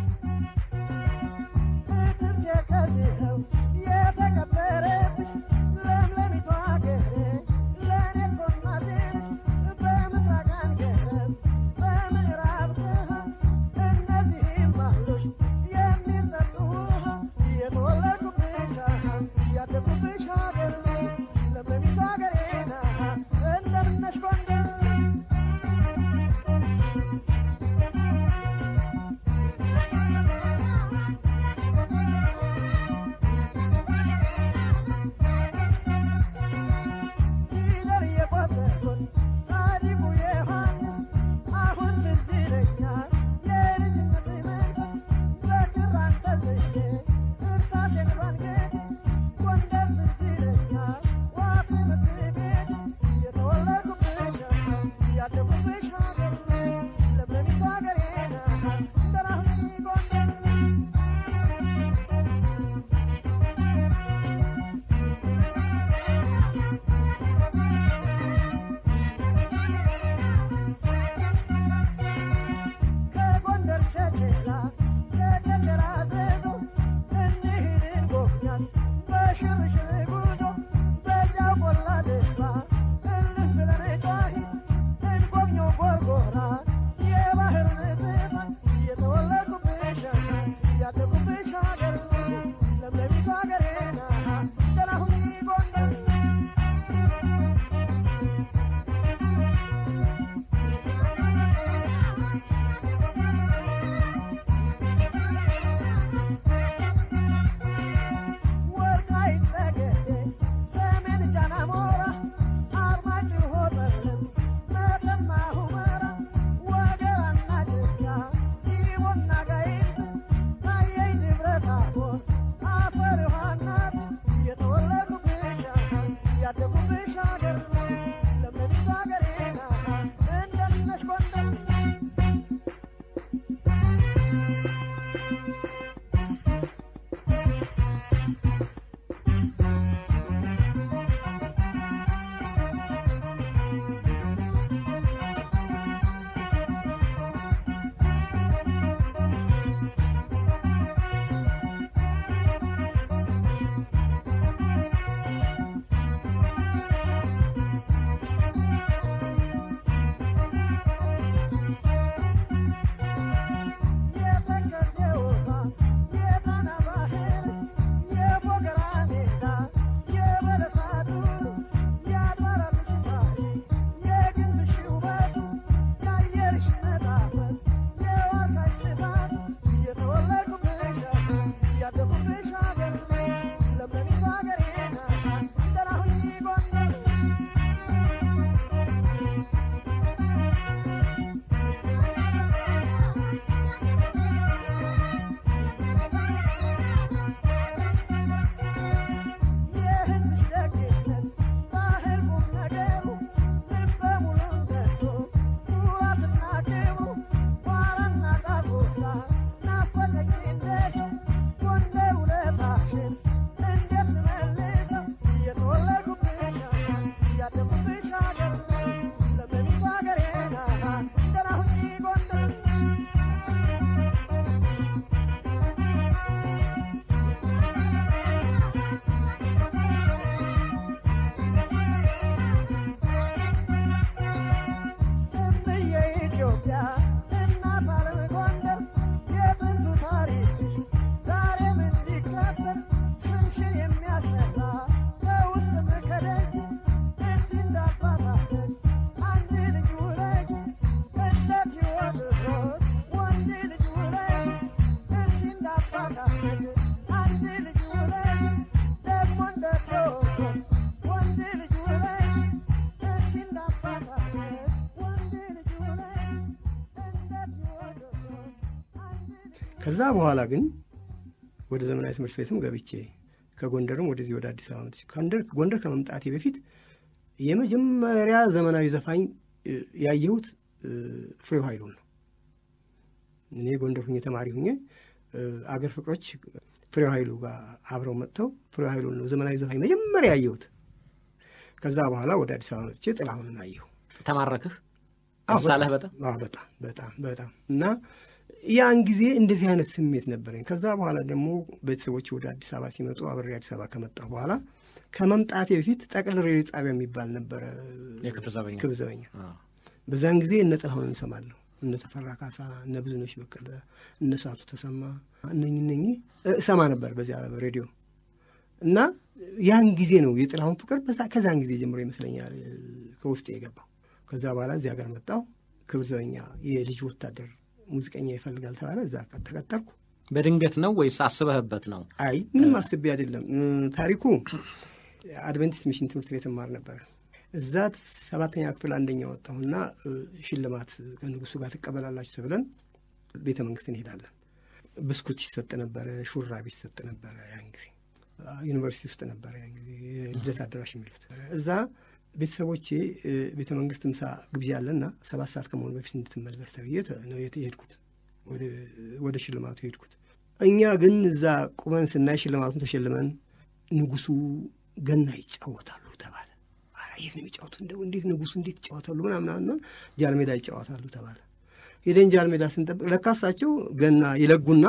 የተቀበረብሽ ለምለሚቷ ሀገሬ ለእኔ እኮ እናቴ ነሽ። በምስራቅ አንገረብ በምዕራብ ድሃ እነዚህም አሉሽ የሚጠጡ ውሃ የተወለድኩብሽ ያደግኩብሽ ሀገር ለምለሚቷ ሀገሬ ናት እንደምን ነሽ ጎንደር ፊደል የቆጠሩት ጻድቁ ዮሐንስ አሁን ትዝ ይለኛል የልጅነት መንፈስ በክር አንጠልጥዬ እርሳሴን ባንገቴ ጎንደር ትዝ ይለኛል ዋ ትምህርት ቤቴ የተወለድኩብሽ ያደግኩብሽ ሀገር ለምለሚቱ ሀገሬ ናት እንደናሁኝ ጎንደር ከጎንደር ቸቸራ ከቸቸራ ዘዞ እንሂድን ጎብኛት በሽርሽር ጉዞ በዚያው ቆላ ድባ እልፍ ብለን ጨዋሂት እንጎብኘው ጎርጎራ የባህር ንጽፋት የተወለድኩብሽ ያደግኩብሽ ሀገር ለምለሚቱ ሀገሬ ናት ደህና ሁኚ ጎንደር ወልቃይት ጠገዴ ሰሜን ጃን አሞራ አርማጭሆ ጠለም መተማ ሁመራ ወገራና ጅጋ ኢቦና ጋይንት ታየኝ ደብረ ታቦር አፈር ዮሐናት የተወለድኩብሽ ያደግኩብሽ ሀገር ለምለሚቱ ሀገሬ ናት እንደምን ነሽ ጎንደር የተከዜ ውሃ የጣና ባህር የፎገራ ሜዳ የበለሳ ዱር የአድባራትሽ ታሪክ የግንብሽ ውበቱ የአየርሽ መጣፈጥ የዋርካሽ ስፋት የተወለድኩብሽ ያደግኩብሽ ሀገር ለምለሚቱ ሀገሬ ናት ደህና ሁኚ ጎንደር የሕዝብሽ ደግነት ባህል ቁም ነገሩ ልበ ሙሉነቱ ኩራትና ክብሩ ቋራና ዳርጎሳ ናፈቀኝ እንደሰው ጎንደር ውለታሽን እንዴት ልመልሰው የተወለድኩብሽ ያደግኩብሽ ሀገር ለምለሚቱ ሀገሬ ናት ደህና ሁኚ ጎንደር እምዬ ኢትዮጵያ እናት ዓለም ጎንደር የጥንቱ ታሪክሽ ዛሬም እንዲከበር ስምሽን የሚያስጠራ ከውስጥም ከደጅ እስቲ እንዳባታችን አንድ ልጅ ውለጅ እንደ ቴዎድሮስ ወንድ ልጅ ውለጅ እስቲ እንዳባታችን አንድ ልጅ ውለጅ ደግሞ እንደ ቴዎድሮስ ወንድ ልጅ ውለጅ እስቲ እንዳባታችን ወንድ ልጅ ውለጅ እንደ ቴዎድሮስ አንድ ልጅ ከዛ በኋላ ግን ወደ ዘመናዊ ትምህርት ቤትም ገብቼ ከጎንደርም ወደዚህ ወደ አዲስ አበባ መጥቼ ጎንደር ጎንደር ከመምጣቴ በፊት የመጀመሪያ ዘመናዊ ዘፋኝ እ፣ ያየሁት እ፣ ፍሬው ኃይሉን ነው። እኔ ጎንደር ሁኜ ተማሪ ሁኜ እ፣ አገር ፍቅሮች ፍሬው ኃይሉ ጋር አብረው መጥተው ፍሬው ኃይሉን ነው ዘመናዊ ዘፋኝ መጀመሪያ ያየሁት። ከዛ በኋላ ወደ አዲስ አበባ መጥቼ ጥላሁንን አየሁ። ተማረክህ አዎ፣ ሳለህ በጣም አዎ፣ በጣም በጣም በጣም እና ያን ጊዜ እንደዚህ አይነት ስሜት ነበረኝ። ከዛ በኋላ ደግሞ ቤተሰቦች ወደ አዲስ አበባ ሲመጡ አብሬ አዲስ አበባ ከመጣሁ በኋላ ከመምጣቴ በፊት ጠቅል ሬዲዮ ጣቢያ የሚባል ነበረ፣ የክብር ዘበኛ ክብር ዘበኛ። አዎ። በዛን ጊዜ እነ ጥላሁንን እንሰማለሁ፣ እነ ተፈራ ካሳ፣ እነ ብዙነሽ በቀለ፣ እነ ሳቱ ተሰማ እነኝ እነኝ እሰማ ነበር በዚያ ሬዲዮ እና ያን ጊዜ ነው የጥላሁን ፍቅር በዛ ከዛን ጊዜ ጀምሮ ይመስለኛል እ፣ ከውስጤ የገባው። ከዛ በኋላ እዚህ ሀገር መጣሁ። ክብር ዘበኛ የልጅ ወታደር ሙዚቀኛ ይፈልጋል ተባለ። እዛ ተቀጠርኩ። በድንገት ነው ወይስ አስበህበት ነው? አይ ምንም አስቤ አይደለም። እ፣ ታሪኩ አድቨንቲስት ሚሽን ትምህርት ቤት እማር ነበረ። እዛ ሰባተኛ ክፍል አንደኛ ወጣሁና እ፣ ሽልማት ከንጉሱ ጋር ትቀበላላችሁ ተብለን ቤተ መንግስት እንሄዳለን። ብስኩት ይሰጥ ነበረ፣ ሹራብ ይሰጥ ነበረ። ያን ጊዜ ዩኒቨርሲቲ ውስጥ ነበረ ያን ጊዜ የልደት አዳራሽ የሚሉት እዛ ቤተሰቦቼ እ፣ ቤተ መንግስት ምሳ ግብዣ አለና ሰባት ሰዓት ከመሆኑ በፊት እንድትመለስ ተብዬ ተ- ነው የት- የሄድኩት ወደ- ወደ ሽልማቱ የሄድኩት። እኛ ግን እዛ ቁመን ስናይ ሽልማቱን ተሸልመን ንጉሱ ገና ይጫወታሉ ተባለ። ኧረ የት ነው የሚጫወቱ? እንደው እንዴት ንጉሱ እንዴት ይጫወታሉ? ምናምናምና ጃልሜዳ ይጫወታሉ ተባለ። ሄደን ጃልሜዳ ስንጠብቅ ለካ እሳቸው ገና ይለጉና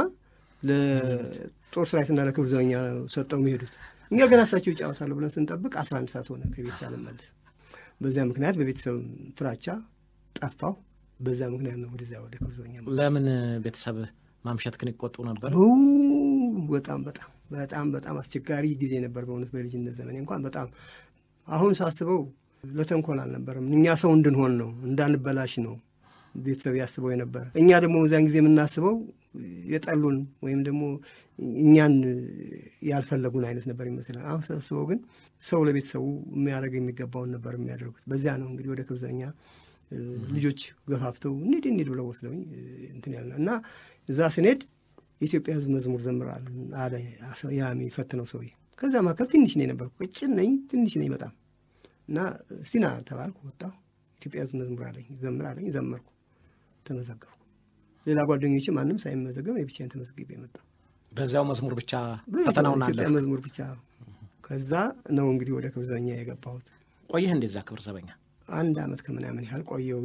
ለጦር ሰራዊትና ለክብር ዘበኛ ሰጠው የሚሄዱት እኛ ገና እሳቸው ይጫወታሉ ብለን ስንጠብቅ አስራ አንድ ሰዓት ሆነ ከቤት ሳልመለስ። በዚያ ምክንያት በቤተሰብ ፍራቻ ጠፋሁ። በዛ ምክንያት ነው ወደዚያ ወደ ክብር ዘበኛ መጣሁ። ለምን ቤተሰብህ ማምሸትክን ይቆጡ ነበር? ው በጣም በጣም በጣም በጣም አስቸጋሪ ጊዜ ነበር። በእውነት በልጅነት ዘመኔ እንኳን በጣም አሁን ሳስበው ለተንኮል አልነበረም። እኛ ሰው እንድንሆን ነው፣ እንዳንበላሽ ነው ቤተሰብ ያስበው የነበረ። እኛ ደግሞ በዚያን ጊዜ የምናስበው የጠሉን ወይም ደግሞ እኛን ያልፈለጉን አይነት ነበር ይመስላል። አሁን ሳስበው ግን ሰው ለቤተሰቡ የሚያደርግ የሚገባውን ነበር የሚያደርጉት። በዚያ ነው እንግዲህ ወደ ክብር ዘበኛ እ፣ ልጆች ገፋፍተው እንሂድ እንሂድ ብለው ወስደውኝ እ፣ እንትን ያለ እና እዛ ስንሄድ የኢትዮጵያ ሕዝብ መዝሙር ዘምራል አለ ያ የሚፈትነው ሰውዬ። ከዛ መካከል ትንሽ ነኝ ነበርኩ፣ ቅጭን ነኝ፣ ትንሽ ነኝ በጣም እና እስቲ ና ተባልኩ። ወጣሁ። ኢትዮጵያ ሕዝብ መዝሙር አለኝ ዘምር አለኝ፣ ዘመርኩ፣ ተመዘገብኩ። ሌላ ጓደኞች ማንም ሳይመዘገብ እኔ ብቻዬን ተመዝግቤ የመጣሁ በዚያው መዝሙር ብቻ ብዙ ፈተናውን ኢትዮጵያ አለፍክ። መዝሙር ብቻ። ከዛ ነው እንግዲህ ወደ ክብር ዘበኛ የገባሁት። ቆየህ እንደዛ ክብር ዘበኛ? አንድ አመት ከምናምን ያህል ቆየው።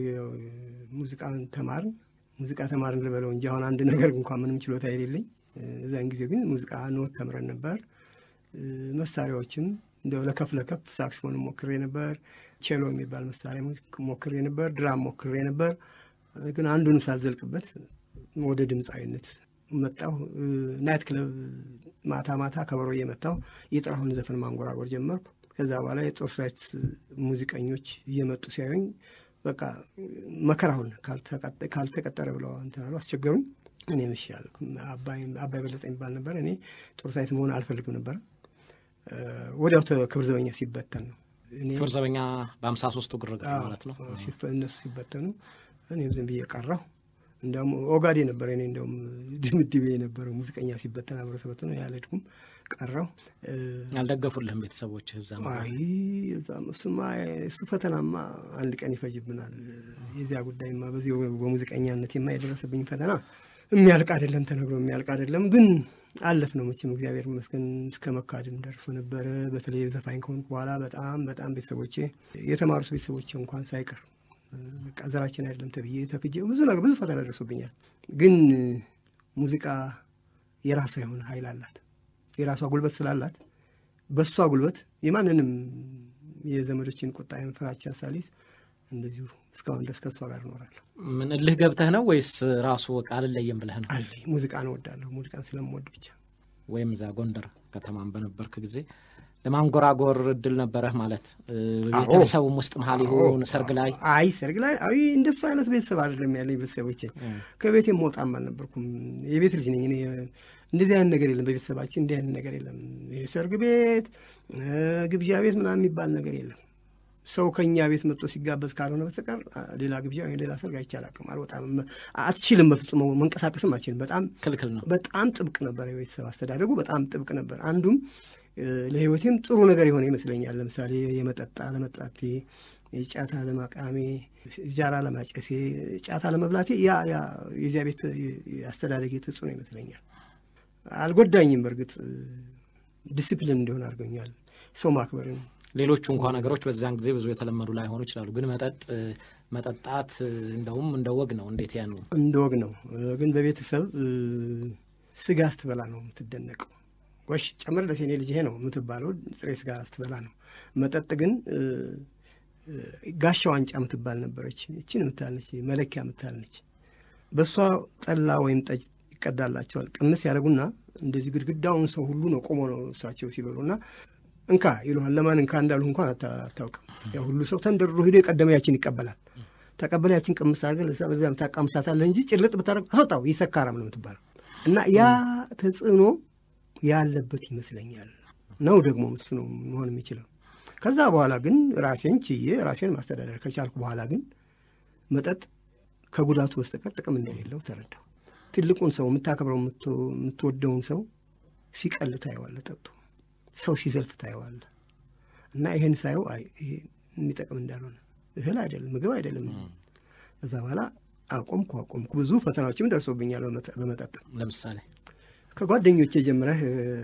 ሙዚቃን ተማርን ሙዚቃ ተማርን ልበለው እንጂ አሁን አንድ ነገር እንኳን ምንም ችሎታ የሌለኝ እዚያን ጊዜ ግን ሙዚቃ ኖት ተምረን ነበር። እ፣ መሳሪያዎችም እንደው ለከፍ ለከፍ ሳክስፎን ሞክሬ ነበር። ቼሎ የሚባል መሳሪያ ሞክሬ ነበር። ድራም ሞክሬ ነበር። ግን አንዱን ሳልዘልቅበት ወደ ድምፃዊነት መጣሁ። እ፣ ናይት ክለብ ማታ ማታ ከበሮ እየመታሁ የጥላሁን ዘፈን ማንጎራጎር ጀመርኩ። ከዛ በኋላ የጦር ሰራዊት ሙዚቀኞች እየመጡ ሲያዩኝ በቃ መከራውን ካልተቀጠ- ካልተቀጠረ ብለው እንትን አሉ፣ አስቸገሩኝ። እኔ ምሽ ያልኩ አባይ አባይ በለጠ የሚባል ነበር። እኔ ጦር ሰራዊት መሆን አልፈልግም ነበረ። እ፣ ወዲያው ተ- ክብር ዘበኛ ሲበተን ነው እኔ ክብር ዘበኛ በሀምሳ ሶስቱ ግርግር አዎ፣ ማለት ነው። ሲፈ- እነሱ ሲበተኑ እኔም ዝም ብዬ ቀረሁ። እንዲያውም ኦጋዴ ነበረ እኔ እንዲያውም ድምድቤ የነበረው ሙዚቀኛ ሲበተን አብረ ተበትኖ ያልሄድኩም ቀረሁ። እ፣ ያልደገፉልህም ቤተሰቦች እዛ አይ እዛም እሱማ እሱ ፈተናማ አንድ ቀን ይፈጅብናል። የዚያ ጉዳይማ በዚህ በሙዚቀኛነቴማ የደረሰብኝ ፈተና የሚያልቅ አይደለም፣ ተነግሮ የሚያልቅ አይደለም። ግን አለፍ ነው መቼም እግዚአብሔር ይመስገን። እስከ መካድም ደርሶ ነበረ። በተለይ ዘፋኝ ከሆንኩ በኋላ በጣም በጣም ቤተሰቦቼ የተማሩት ቤተሰቦቼ እንኳን ሳይቀር በቃ ዘራችን አይደለም ተብዬ ተክጄ ብዙ ነገር ብዙ ፈተና ደርሶብኛል። ግን ሙዚቃ የራሷ የሆነ ኃይል አላት። የራሷ ጉልበት ስላላት በእሷ ጉልበት የማንንም የዘመዶችን ቁጣ ፍራቻ ሳሊስ እንደዚሁ እስካሁን ድረስ ከእሷ ጋር እኖራለሁ። ምን እልህ ገብተህ ነው ወይስ ራሱ በቃ አልለየም ብለህ ነው? አለኝ ሙዚቃን እወዳለሁ። ሙዚቃን ስለምወድ ብቻ ወይም እዛ ጎንደር ከተማን በነበርክ ጊዜ ለማንጎራጎር እድል ነበረህ ማለት እ፣ ቤተሰቡም ውስጥ መሀል ይሁን ሰርግ ላይ አይ ሰርግ ላይ አይ እንደሱ አይነት ቤተሰብ አይደለም ያለኝ። ቤተሰቦቼ ከቤቴ መውጣም አልነበርኩም። የቤት ልጅ ነኝ እኔ። እንደዚህ አይነት ነገር የለም በቤተሰባችን፣ እንዲህ አይነት ነገር የለም። የሰርግ ቤት እ፣ ግብዣ ቤት ምናምን የሚባል ነገር የለም። ሰው ከእኛ ቤት መጥቶ ሲጋበዝ ካልሆነ በስተቀር አ፣ ሌላ ግብዣ ወይም ሌላ ሰርግ አይቼ አላውቅም። አልወጣም፣ አትችልም፣ በፍጹም መንቀሳቀስም አትችልም። በጣም ክልክል ነው። በጣም ጥብቅ ነበር። የቤተሰብ አስተዳደጉ በጣም ጥብቅ ነበር። አንዱም እ፣ ለሕይወቴም ጥሩ ነገር የሆነ ይመስለኛል። ለምሳሌ የመጠጣ ለመጣቴ፣ ጫታ ለማቃሜ፣ ጃራ ለማጨሴ፣ ጫታ ለመብላቴ ያ ያ የዚያ ቤት አስተዳደግ ተጽዕኖ ይመስለኛል። አልጎዳኝም። በእርግጥ ዲሲፕሊን እንዲሆን አድርገኛል። ሰው ማክበርን ሌሎቹ እንኳ ነገሮች በዚያን ጊዜ ብዙ የተለመዱ ላይሆኑ ይችላሉ። ግን መጠጥ መጠጣት እንደውም እንደ ወግ ነው። እንዴት ያን እንደ ወግ ነው። ግን በቤተሰብ ስጋ ስትበላ ነው የምትደነቀው። ጎሽ ጨምርለት የኔ ልጅ ይሄ ነው የምትባለው ጥሬ ስጋ ስትበላ ነው። መጠጥ ግን ጋሻ ዋንጫ የምትባል ነበረች። እችን የምታልነች መለኪያ የምታልነች በእሷ ጠላ ወይም ጠጅ ይቀዳላቸዋል። ቅምስ ያደርጉና እንደዚህ ግድግዳውን ሰው ሁሉ ነው ቆሞ ነው እሳቸው ሲበሉ እና እንካ ይሉሃል። ለማን እንካ እንዳሉ እንኳን አታውቅም። ያ ሁሉ ሰው ተንደርሮ ሂዶ የቀደመ ያችን ይቀበላል። ተቀበለ ያችን ቅምስ አድርገህ ለዛ በዚያም ታቃምሳታለህ እንጂ ጭልጥ ብታደርግ አስወጣው ይሰካራም ነው የምትባለው። እና ያ ተጽዕኖ ያለበት ይመስለኛል ነው ደግሞ እሱ ነው መሆን የሚችለው። ከዛ በኋላ ግን ራሴን ችዬ ራሴን ማስተዳደር ከቻልኩ በኋላ ግን መጠጥ ከጉዳቱ በስተቀር ጥቅም እንደሌለው ተረዳው። ትልቁን ሰው የምታከብረው የምትወደውን ሰው ሲቀል ታየዋለህ ጠጡ ሰው ሲዘልፍ ታየዋለህ። እና ይህን ሳየው አይ ይሄ የሚጠቅም እንዳልሆነ እህል አይደለም ምግብ አይደለም። ከዛ በኋላ አቆምኩ አቆምኩ። ብዙ ፈተናዎችም ደርሶብኛል በመጠጥ ለምሳሌ ከጓደኞቼ ጀምረህ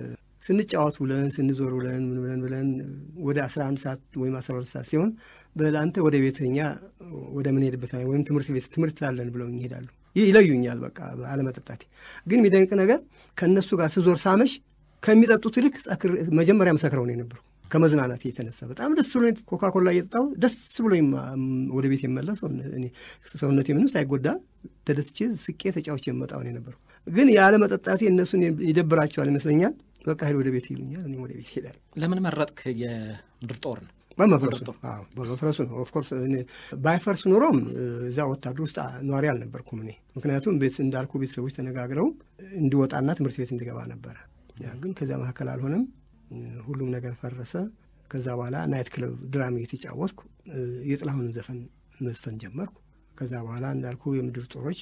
ስንጫወት ውለን ስንዞር ውለን ምን ብለን ብለን ወደ አስራ አንድ ሰዓት ወይም አስራ ሁለት ሰዓት ሲሆን በለአንተ ወደ ቤተኛ ወደ ምንሄድበት ወይም ትምህርት ቤት ትምህርት አለን ብለው ይሄዳሉ። ይለዩኛል በቃ አለመጠጣቴ። ግን የሚደንቅ ነገር ከእነሱ ጋር ስዞር ሳመሽ ከሚጠጡት ይልቅ መጀመሪያ መሰክረው ነው የነበርኩ ከመዝናናት የተነሳ በጣም ደስ ብሎ ኮካኮላ እየጠጣሁ ደስ ብሎ ወደ ቤት የመለስ ሰውነቴ ምንም ሳይጎዳ ተደስቼ ስቄ ተጫውቼ የመጣው ነው የነበርኩ። ግን ያለ መጠጣቴ እነሱን ይደብራቸዋል ይመስለኛል። በቃ ሄድ ወደ ቤት ይሉኛል፣ እኔም ወደ ቤት ሄዳለሁ። ለምን መረጥክ የምድር ጦርን? በመፍረሱ በመፍረሱ ነው። ኦፍኮርስ ባይፈርስ ኖሮም እዛ ወታደር ውስጥ ኗሪ አልነበርኩም እኔ። ምክንያቱም ቤት እንዳልኩ ቤተሰቦች ተነጋግረው እንዲወጣና ትምህርት ቤት እንዲገባ ነበረ። ግን ከዚያ መካከል አልሆነም። ሁሉም ነገር ፈረሰ። ከዛ በኋላ ናይት ክለብ ድራማ የተጫወትኩ የጥላሁንን ዘፈን መዝፈን ጀመርኩ። ከዛ በኋላ እንዳልኩ የምድር ጦሮች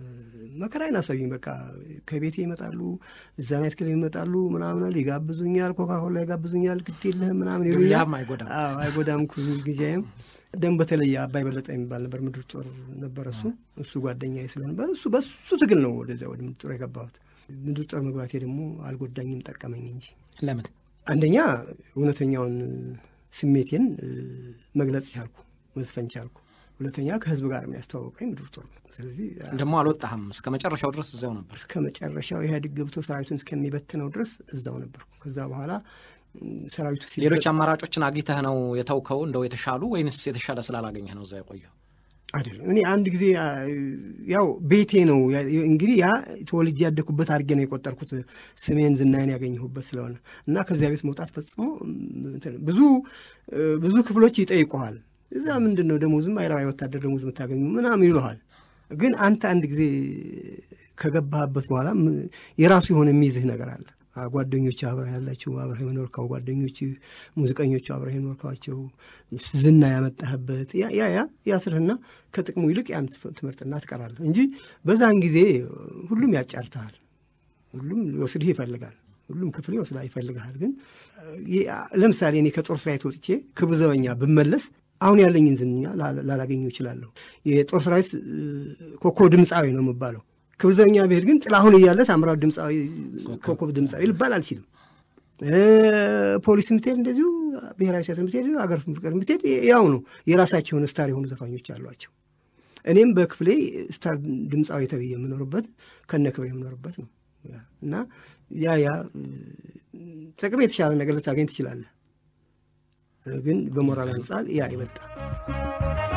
መከራዬን አሳዩኝ። በቃ ከቤቴ ይመጣሉ፣ እዛ ናይት ክለብ ይመጣሉ፣ ምናምን ይጋብዙኛል፣ ኮካኮላ ይጋብዙኛል፣ ግድ የለህም ምናምን ይሉኛል። አይጎዳም አይጎዳም ጊዜም ደም በተለየ አባይ በለጠ የሚባል ነበር ምድር ጦር ነበረ። እሱ እሱ ጓደኛዬ ስለነበር እሱ በሱ ትግል ነው ወደዚያ ወደ ምድር ጦር የገባሁት። ምድር ጦር መግባቴ ደግሞ አልጎዳኝም፣ ጠቀመኝ እንጂ። ለምን? አንደኛ እውነተኛውን ስሜቴን መግለጽ ቻልኩ፣ መዝፈን ቻልኩ። ሁለተኛ ከህዝብ ጋር የሚያስተዋወቀኝ ምድር ጦር ነው። ስለዚህ ደግሞ አልወጣህም፣ እስከ መጨረሻው ድረስ እዚያው ነበር። እስከ መጨረሻው ኢህአዴግ ገብቶ ሰራዊቱን እስከሚበትነው ድረስ እዛው ነበርኩ። ከዛ በኋላ ሰራዊቱ ሌሎች አማራጮችን አግኝተህ ነው የተውከው እንደው የተሻሉ ወይንስ የተሻለ ስላላገኘህ ነው እዛ የቆየው? አይደለም እኔ አንድ ጊዜ ያው ቤቴ ነው እንግዲህ ያ ተወልጄ ያደግኩበት አድርጌ ነው የቆጠርኩት ስሜን ዝናዬን ያገኘሁበት ስለሆነ እና ከዚያ ቤት መውጣት ፈጽሞ ብዙ ብዙ ክፍሎች ይጠይቁሃል። እዛ ምንድን ነው ደሞዝም አይረባ ወታደር ደሞዝ የምታገኙ ምናምን ይሉሃል። ግን አንተ አንድ ጊዜ ከገባህበት በኋላ የራሱ የሆነ የሚይዝህ ነገር አለ። ጓደኞች አብረህ ያላቸው አብረህ የኖርካው ጓደኞች ሙዚቀኞቹ አብረህ የኖርካቸው ዝና ያመጣህበት ያ ያ ያስርህና ከጥቅሙ ይልቅ ያን ትምህርትና ትቀራለህ እንጂ በዛን ጊዜ ሁሉም ያጫርተሃል። ሁሉም ሊወስድህ ይፈልጋል። ሁሉም ክፍል ይወስዳ ይፈልግሃል። ግን ለምሳሌ እኔ ከጦር ሰራዊት ወጥቼ ክቡር ዘበኛ ብመለስ አሁን ያለኝን ዝና ላላገኘው እችላለሁ። የጦር ሰራዊት ኮከብ ድምፃዊ ነው የምባለው። ክቡር ዘበኛ ብሄድ ግን ጥላሁን እያለ ታምራት ድምፃዊ ኮከብ ድምፃዊ ልባል አልችልም። ፖሊስ ምትሄድ እንደዚሁ ብሔራዊ ቲያትር ምትሄድ አገር ፍቅር ምትሄድ ያው ነው። የራሳቸው የሆነ ስታር የሆኑ ዘፋኞች አሏቸው። እኔም በክፍሌ ስታር ድምፃዊ ተብዬ የምኖርበት ከነ ክብሬ የምኖርበት ነው እና ያ ያ ጥቅም የተሻለ ነገር ልታገኝ ትችላለህ። ግን በሞራል አንጻር ያ ይበልጣል።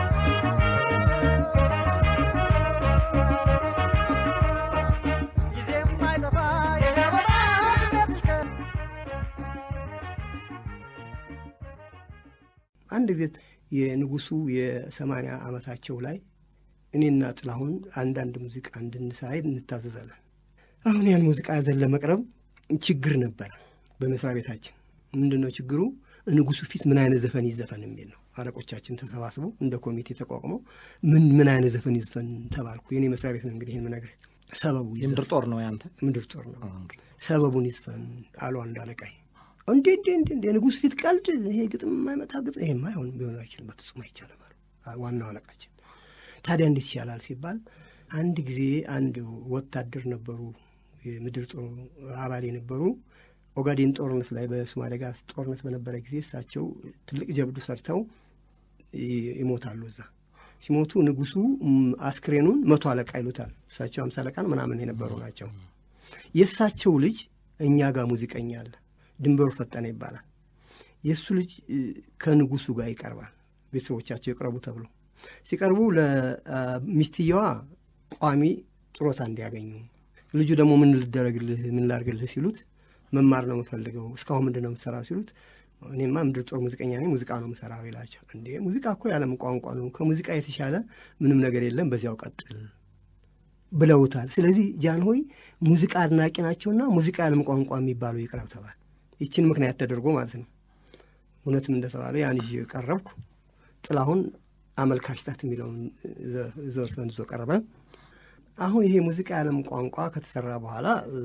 አንድ ጊዜ የንጉሱ የሰማንያ ዓመታቸው ላይ እኔና ጥላሁን አንዳንድ ሙዚቃ እንድንሰራ እንታዘዛለን። አሁን ያን ሙዚቃ ያዘን ለመቅረብ ችግር ነበረ በመስሪያ ቤታችን። ምንድን ነው ችግሩ? ንጉሱ ፊት ምን አይነት ዘፈን ይዘፈን የሚል ነው። አለቆቻችን ተሰባስበው እንደ ኮሚቴ ተቋቁመው ምን ምን አይነት ዘፈን ይዘፈን ተባልኩ። የኔ መስሪያ ቤት ነው እንግዲህ ይህን ምነግርህ። ሰበቡ የምድር ጦር ነው ያንተ? ምድር ጦር ነው። ሰበቡን ይዝፈን አሉ አንድ አለቃይ። እንዴ እንዴ እንዴ እንዴ ንጉሥ ፊት ቀልድ! ይሄ ግጥም የማይመጣ ግጥም ይሄማ አይሆንም፣ ቢሆን አይችልም፣ በፍጹም አይቻልም አሉ ዋናው አለቃችን። ታዲያ እንዴት ይቻላል ሲባል አንድ ጊዜ አንድ ወታደር ነበሩ የምድር ጦር አባል የነበሩ ኦጋዴን ጦርነት ላይ በሶማሌ ጋር ጦርነት በነበረ ጊዜ እሳቸው ትልቅ ጀብዱ ሰርተው ይሞታሉ። እዛ ሲሞቱ ንጉሱ አስክሬኑን መቶ አለቃ ይሉታል። እሳቸው አምሳ አለቃን ምናምን የነበሩ ናቸው። የእሳቸው ልጅ እኛ ጋር ሙዚቀኛ አለ፣ ድንበሩ ፈጠነ ይባላል። የእሱ ልጅ ከንጉሱ ጋር ይቀርባል። ቤተሰቦቻቸው ይቅረቡ ተብሎ ሲቀርቡ ለሚስትየዋ ቋሚ ጥሮታ እንዲያገኙ ልጁ ደግሞ ምን ልደረግልህ ምን ላርግልህ ሲሉት መማር ነው የምፈልገው እስካሁን ምንድን ነው የምሰራው ሲሉት እኔማ ምድር ጦር ሙዚቀኛ ነኝ ሙዚቃ ነው የምሰራው ይላቸው እንዴ ሙዚቃ እኮ የዓለም ቋንቋ ነው ከሙዚቃ የተሻለ ምንም ነገር የለም በዚያው ቀጥል ብለውታል ስለዚህ ጃንሆይ ሙዚቃ አድናቂ ናቸውና ሙዚቃ የዓለም ቋንቋ የሚባለው ይቅረብ ተባል ይችን ምክንያት ተደርጎ ማለት ነው እውነትም እንደተባለ ያን ይዤ ቀረብኩ ጥላሁን አመልካች ታት የሚለውን ዘፈን ይዞ ቀረበ አሁን ይሄ ሙዚቃ የዓለም ቋንቋ ከተሰራ በኋላ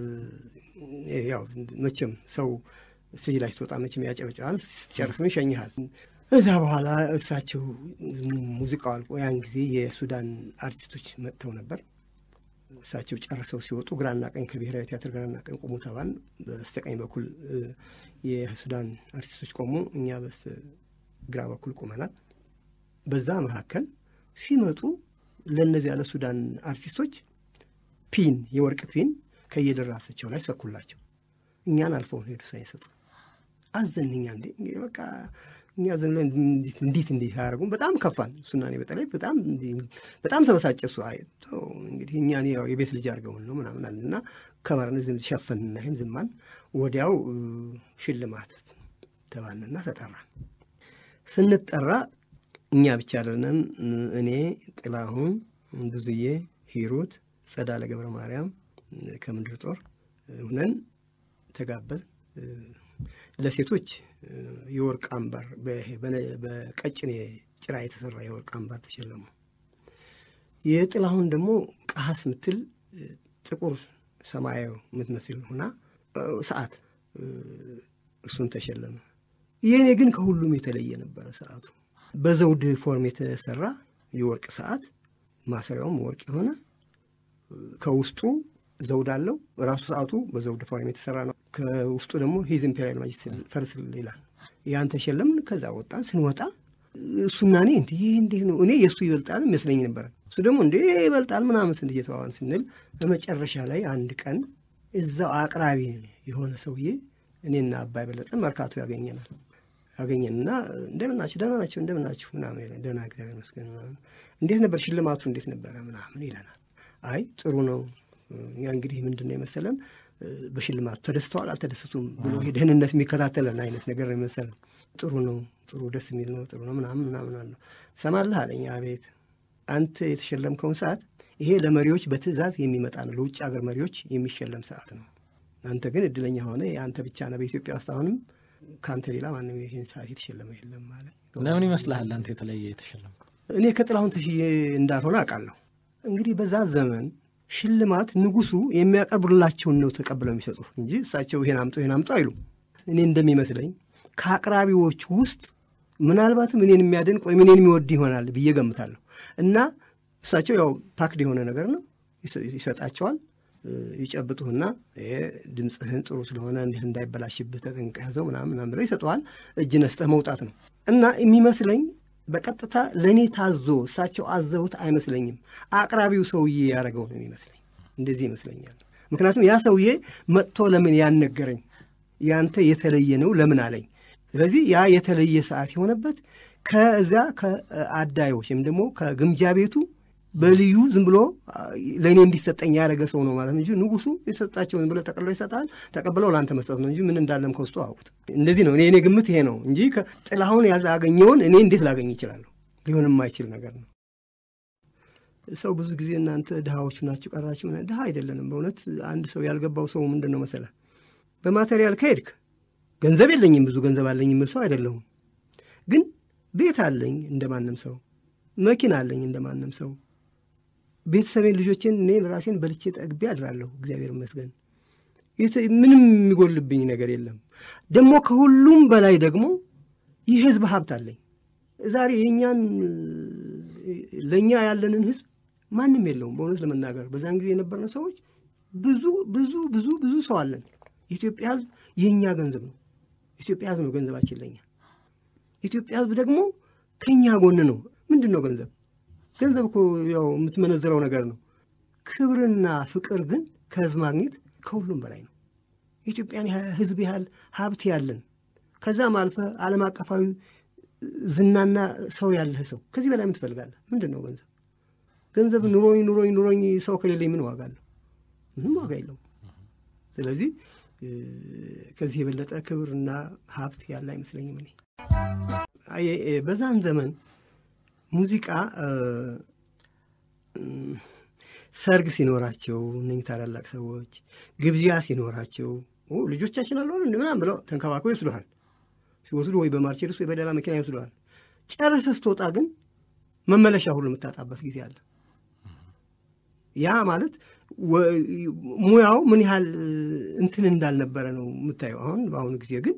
ያው መቼም ሰው ስቴጅ ላይ ስትወጣ መቼም ያጨበጭባል፣ ስትጨርስም ይሸኝሃል። እዛ በኋላ እሳቸው ሙዚቃው አልቆ ያን ጊዜ የሱዳን አርቲስቶች መጥተው ነበር። እሳቸው ጨርሰው ሲወጡ ግራና ቀኝ ከብሔራዊ ቲያትር ግራና ቀኝ ቆሙ ተባል። በስተቀኝ በኩል የሱዳን አርቲስቶች ቆሙ፣ እኛ በስተ ግራ በኩል ቆመናል። በዛ መካከል ሲመጡ ለእነዚያ ለሱዳን አርቲስቶች ፒን የወርቅ ፒን ከየደራሳቸው ላይ ሰኩላቸው። እኛን አልፈው ሄዱ ሳይሰጡ አዘን። እኛ እንዴ እንግዲህ በቃ እኛ ዘን ላይ እንዴት እንዴት አያደርጉም? በጣም ከፋን። እሱና እኔ በተለይ በጣም በጣም ተበሳጨ። እሱ አይ እንግዲህ እኛ ያው የቤት ልጅ አድርገውን ነው ምናምን አለ እና ከበርን ዝም ሸፈንና ይህን ዝማን ወዲያው ሽልማት ተባልንና ተጠራን። ስንጠራ እኛ ብቻ አይደለንም። እኔ ጥላሁን፣ ብዙዬ፣ ሂሩት፣ ጸዳለ ገብረ ማርያም ከምድር ጦር ሁነን ተጋበዝ። ለሴቶች የወርቅ አምባር በቀጭኔ ጭራ የተሰራ የወርቅ አምባር ተሸለሙ። የጥላሁን ደግሞ ቀሀስ ምትል ጥቁር ሰማያዊ የምትመስል ሁና ሰዓት እሱን ተሸለመ። የእኔ ግን ከሁሉም የተለየ ነበረ ሰዓቱ በዘውድ ፎርም የተሰራ የወርቅ ሰዓት ማሰሪያውም ወርቅ የሆነ ከውስጡ ዘውድ አለው። ራሱ ሰዓቱ በዘውድ ፎርም የተሰራ ነው። ከውስጡ ደግሞ ሂዝ ኢምፔሪያል ማጅስት ፈርስ ይላል። ያን ተሸለምን። ከዛ ወጣን። ስንወጣ እሱና እኔ እንዲህ ይህ እንዴት ነው እኔ የእሱ ይበልጣል ይመስለኝ ነበረ። እሱ ደግሞ እንዴ ይበልጣል ምናምን ስንት እየተባባን ስንል በመጨረሻ ላይ አንድ ቀን እዛው አቅራቢ የሆነ ሰውዬ እኔና አባይ በለጠ መርካቶ ያገኘናል ያገኘንና እንደምን ናችሁ? ደህና ናቸው እንደምን ናችሁ? ምናምን ይለን። ደህና እግዚአብሔር ይመስገን ምናምን። እንዴት ነበር ሽልማቱ እንዴት ነበረ? ምናምን ይለናል። አይ ጥሩ ነው። እኛ እንግዲህ ምንድን ነው የመሰለን በሽልማቱ ተደስተዋል አልተደሰቱም ብሎ ደህንነት የሚከታተለን አይነት ነገር ነው የመሰለን። ጥሩ ነው፣ ጥሩ ደስ የሚል ነው፣ ጥሩ ነው ምናምን ምናምን አለው። ሰማለህ አለኝ። አቤት። አንተ የተሸለምከውን ሰዓት ይሄ ለመሪዎች በትዕዛዝ የሚመጣ ነው፣ ለውጭ ሀገር መሪዎች የሚሸለም ሰዓት ነው። አንተ ግን እድለኛ ሆነ የአንተ ብቻ ነው በኢትዮጵያ ውስጥ አሁንም ከአንተ ሌላ ማንም ይህን ሰዓት የተሸለመ የለም አለ። ለምን ይመስልሃል አንተ የተለየ የተሸለምከው? እኔ ከጥላሁን ተሽዬ እንዳልሆነ አውቃለሁ። እንግዲህ በዛ ዘመን ሽልማት ንጉሱ የሚያቀርቡላቸውን ነው ተቀብለው የሚሰጡ እንጂ እሳቸው ይሄን አምጡ ይሄን አምጡ አይሉም። እኔ እንደሚመስለኝ ከአቅራቢዎች ውስጥ ምናልባትም እኔን የሚያደንቅ ወይም እኔን የሚወድ ይሆናል ብዬ ገምታለሁ። እና እሳቸው ያው ፓክድ የሆነ ነገር ነው ይሰጣቸዋል ይጨብጡህና ይሄ ድምፅህን ጥሩ ስለሆነ እንዲህ እንዳይበላሽብህ ተጠንቀህ ያዘው ምናምን ምናምን ብለው ይሰጠዋል። እጅ ነስጠህ መውጣት ነው እና የሚመስለኝ በቀጥታ ለእኔ ታዞ እሳቸው አዘውት አይመስለኝም። አቅራቢው ሰውዬ ያደረገው ነው የሚመስለኝ። እንደዚህ ይመስለኛል። ምክንያቱም ያ ሰውዬ መጥቶ ለምን ያን ነገረኝ፣ ያንተ የተለየ ነው ለምን አለኝ። ስለዚህ ያ የተለየ ሰዓት የሆነበት ከዚያ ከአዳዮች ወይም ደግሞ ከግምጃ ቤቱ በልዩ ዝም ብሎ ለእኔ እንዲሰጠኝ ያደረገ ሰው ነው ማለት እንጂ ንጉሱ የሰጣቸው ዝም ብሎ ጠቅልሎ ይሰጣል። ተቀብለው ለአንተ መስጠት ነው እንጂ ምን እንዳለም ከውስጡ አውቁት። እንደዚህ ነው እኔ እኔ ግምት ይሄ ነው እንጂ ጥላሁን ያላገኘውን እኔ እንዴት ላገኝ ይችላለሁ? ሊሆን የማይችል ነገር ነው። ሰው ብዙ ጊዜ እናንተ ድሃዎቹ ናችሁ ቀራችሁ። ድሃ አይደለንም በእውነት አንድ ሰው ያልገባው ሰው ምንድን ነው መሰለህ፣ በማቴሪያል ከሄድክ ገንዘብ የለኝም ብዙ ገንዘብ አለኝ የምል ሰው አይደለሁም። ግን ቤት አለኝ እንደማንም ሰው፣ መኪና አለኝ እንደማንም ሰው ቤተሰቤን ልጆቼን እኔ ራሴን በልቼ ጠግቤ አድራለሁ። እግዚአብሔር ይመስገን ምንም የሚጎልብኝ ነገር የለም። ደግሞ ከሁሉም በላይ ደግሞ ይህ ህዝብ ሀብት አለኝ። ዛሬ የእኛን ለእኛ ያለንን ህዝብ ማንም የለውም። በእውነት ለመናገር በዛን ጊዜ የነበርን ሰዎች ብዙ ብዙ ብዙ ብዙ ሰው አለን። የኢትዮጵያ ሕዝብ የእኛ ገንዘብ ነው። ኢትዮጵያ ሕዝብ ነው ገንዘባችን ለኛ። ኢትዮጵያ ሕዝብ ደግሞ ከእኛ ጎን ነው። ምንድን ነው ገንዘብ? ገንዘብ እኮ ያው የምትመነዝረው ነገር ነው። ክብርና ፍቅር ግን ከሕዝብ ማግኘት ከሁሉም በላይ ነው። የኢትዮጵያን ሕዝብ ያህል ሀብት ያለን ከዛም አልፈ ዓለም አቀፋዊ ዝናና ሰው ያለህ ሰው ከዚህ በላይ ምን ትፈልጋለህ? ምንድን ነው ገንዘብ? ገንዘብ ኑሮኝ ኑሮኝ ኑሮኝ ሰው ከሌለኝ ምን ዋጋ አለው? ምንም ዋጋ የለውም። ስለዚህ ከዚህ የበለጠ ክብርና ሀብት ያለ አይመስለኝም። እኔ በዛን ዘመን ሙዚቃ ሰርግ ሲኖራቸው እነኝህ ታላላቅ ሰዎች ግብዣ ሲኖራቸው ልጆቻችን አለ ምናምን ብለው ተንከባክበው ይወስዱሃል። ሲወስዱ ወይ በማርቼድስ ወይ በሌላ መኪና ይወስዱሃል። ጨርሰህ ስትወጣ ግን መመለሻ ሁሉ የምታጣበት ጊዜ አለ። ያ ማለት ሙያው ምን ያህል እንትን እንዳልነበረ ነው የምታየው። አሁን በአሁኑ ጊዜ ግን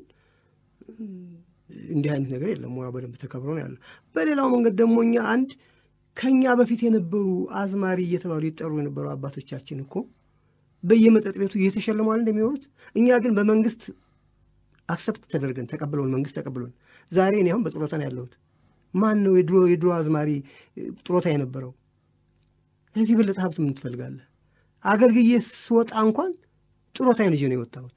እንዲህ አይነት ነገር የለም። ሙያው በደንብ ተከብሮ ነው ያለው። በሌላው መንገድ ደግሞ እኛ አንድ ከእኛ በፊት የነበሩ አዝማሪ እየተባሉ ይጠሩ የነበሩ አባቶቻችን እኮ በየመጠጥ ቤቱ እየተሸለሟል እንደሚኖሩት እኛ ግን በመንግስት አክሰፕት ተደርገን ተቀብለውን መንግስት ተቀብሎን ዛሬ እኔ አሁን በጡረታ ነው ያለሁት። ማን ነው የድሮ የድሮ አዝማሪ ጡረታ የነበረው? ከዚህ የበለጠ ሀብት ምን ትፈልጋለህ? አገልግዬ ስወጣ እንኳን ጡረታዬን ይዤ ነው የወጣሁት።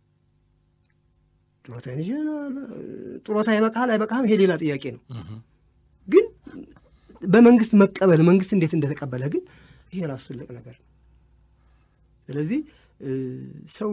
ጡረታዬን ይዤ ጡረታ ይበቃሃል አይበቃህም፣ ይሄ ሌላ ጥያቄ ነው። ግን በመንግስት መቀበል መንግስት እንዴት እንደተቀበለ ግን ይሄ ራሱ ትልቅ ነገር ነው። ስለዚህ ሰው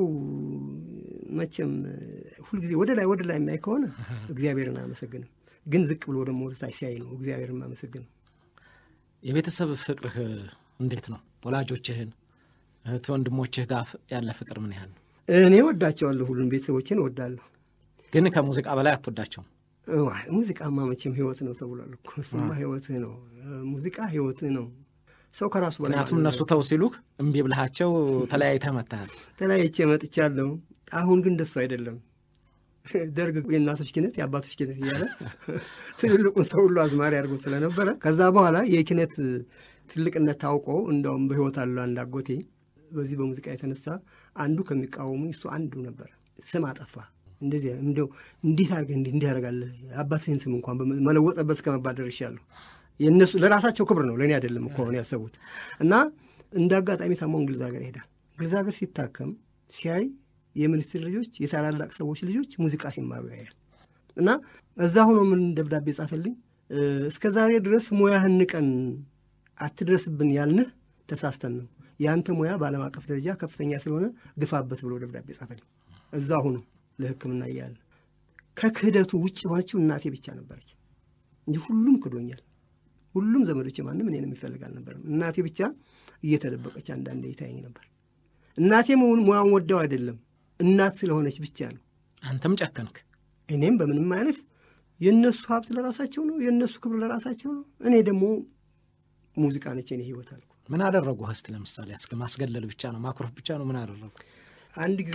መቼም ሁልጊዜ ወደ ላይ ወደ ላይ የሚያይ ከሆነ እግዚአብሔርን አያመሰግንም። ግን ዝቅ ብሎ ደግሞ ወደ ታች ሲያይ ነው እግዚአብሔርን የማመሰግነው። የቤተሰብ ፍቅርህ እንዴት ነው? ወላጆችህን እህት ወንድሞችህ ጋር ያለ ፍቅር ምን ያህል ነው? እኔ ወዳቸዋለሁ፣ ሁሉም ቤተሰቦችን እወዳለሁ። ግን ከሙዚቃ በላይ አትወዳቸውም? ሙዚቃማ መቼም ህይወት ነው ተብሏል እኮ። እሱማ ህይወትህ ነው፣ ሙዚቃ ህይወትህ ነው። ሰው ከራሱ በላይ ምክንያቱም እነሱ ተው ሲሉህ እምቢ ብልሃቸው ተለያይተህ መጥተሃል። ተለያይቼ መጥቻለሁ። አሁን ግን እንደሱ አይደለም። ደርግ የእናቶች ኪነት የአባቶች ኪነት እያለ ትልልቁን ሰው ሁሉ አዝማሪ አድርጎ ስለነበረ ከዛ በኋላ የኪነት ትልቅነት ታውቆ እንደውም በህይወት አሉ አንድ አጎቴ በዚህ በሙዚቃ የተነሳ አንዱ ከሚቃወሙኝ እሱ አንዱ ነበር። ስም አጠፋ እንደዚህ እንደው እንዴት አድርገህ እንዲህ እንዲህ ያደርጋለህ አባትህን ስም እንኳን መለወጠበት እስከ መባል ደርሻለሁ። የእነሱ ለራሳቸው ክብር ነው ለእኔ አይደለም እኮ አሁን ያሰቡት። እና እንደ አጋጣሚ ታሞ እንግሊዝ ሀገር ይሄዳል። እንግሊዝ ሀገር ሲታከም ሲያይ የሚኒስትር ልጆች የታላላቅ ሰዎች ልጆች ሙዚቃ ሲማሩ ያያል። እና እዛ ሆኖ ምን ደብዳቤ ጻፈልኝ፣ እስከ ዛሬ ድረስ ሙያህን ንቀን አትድረስብን ያልንህ ተሳስተን ነው። የአንተ ሙያ በዓለም አቀፍ ደረጃ ከፍተኛ ስለሆነ ግፋበት ብሎ ደብዳቤ ጻፈልኝ። እዛ ሆኖ ለሕክምና እያለ ከክህደቱ ውጭ የሆነችው እናቴ ብቻ ነበረች እንጂ ሁሉም ክዶኛል። ሁሉም ዘመዶች ማንም እኔን የሚፈልግ አልነበረም። እናቴ ብቻ እየተደበቀች አንዳንዴ ይታየኝ ነበር። እናቴ መሆን ሙያውን ወደው አይደለም እናት ስለሆነች ብቻ ነው። አንተም ጨከንክ። እኔም በምንም አይነት የእነሱ ሀብት ለራሳቸው ነው፣ የእነሱ ክብር ለራሳቸው ነው። እኔ ደግሞ ሙዚቃ ነች የኔ ህይወት አልኩ። ምን አደረጉ? እስቲ ለምሳሌ እስከ ማስገለል ብቻ ነው ማኩረፍ ብቻ ነው? ምን አደረጉ? አንድ ጊዜ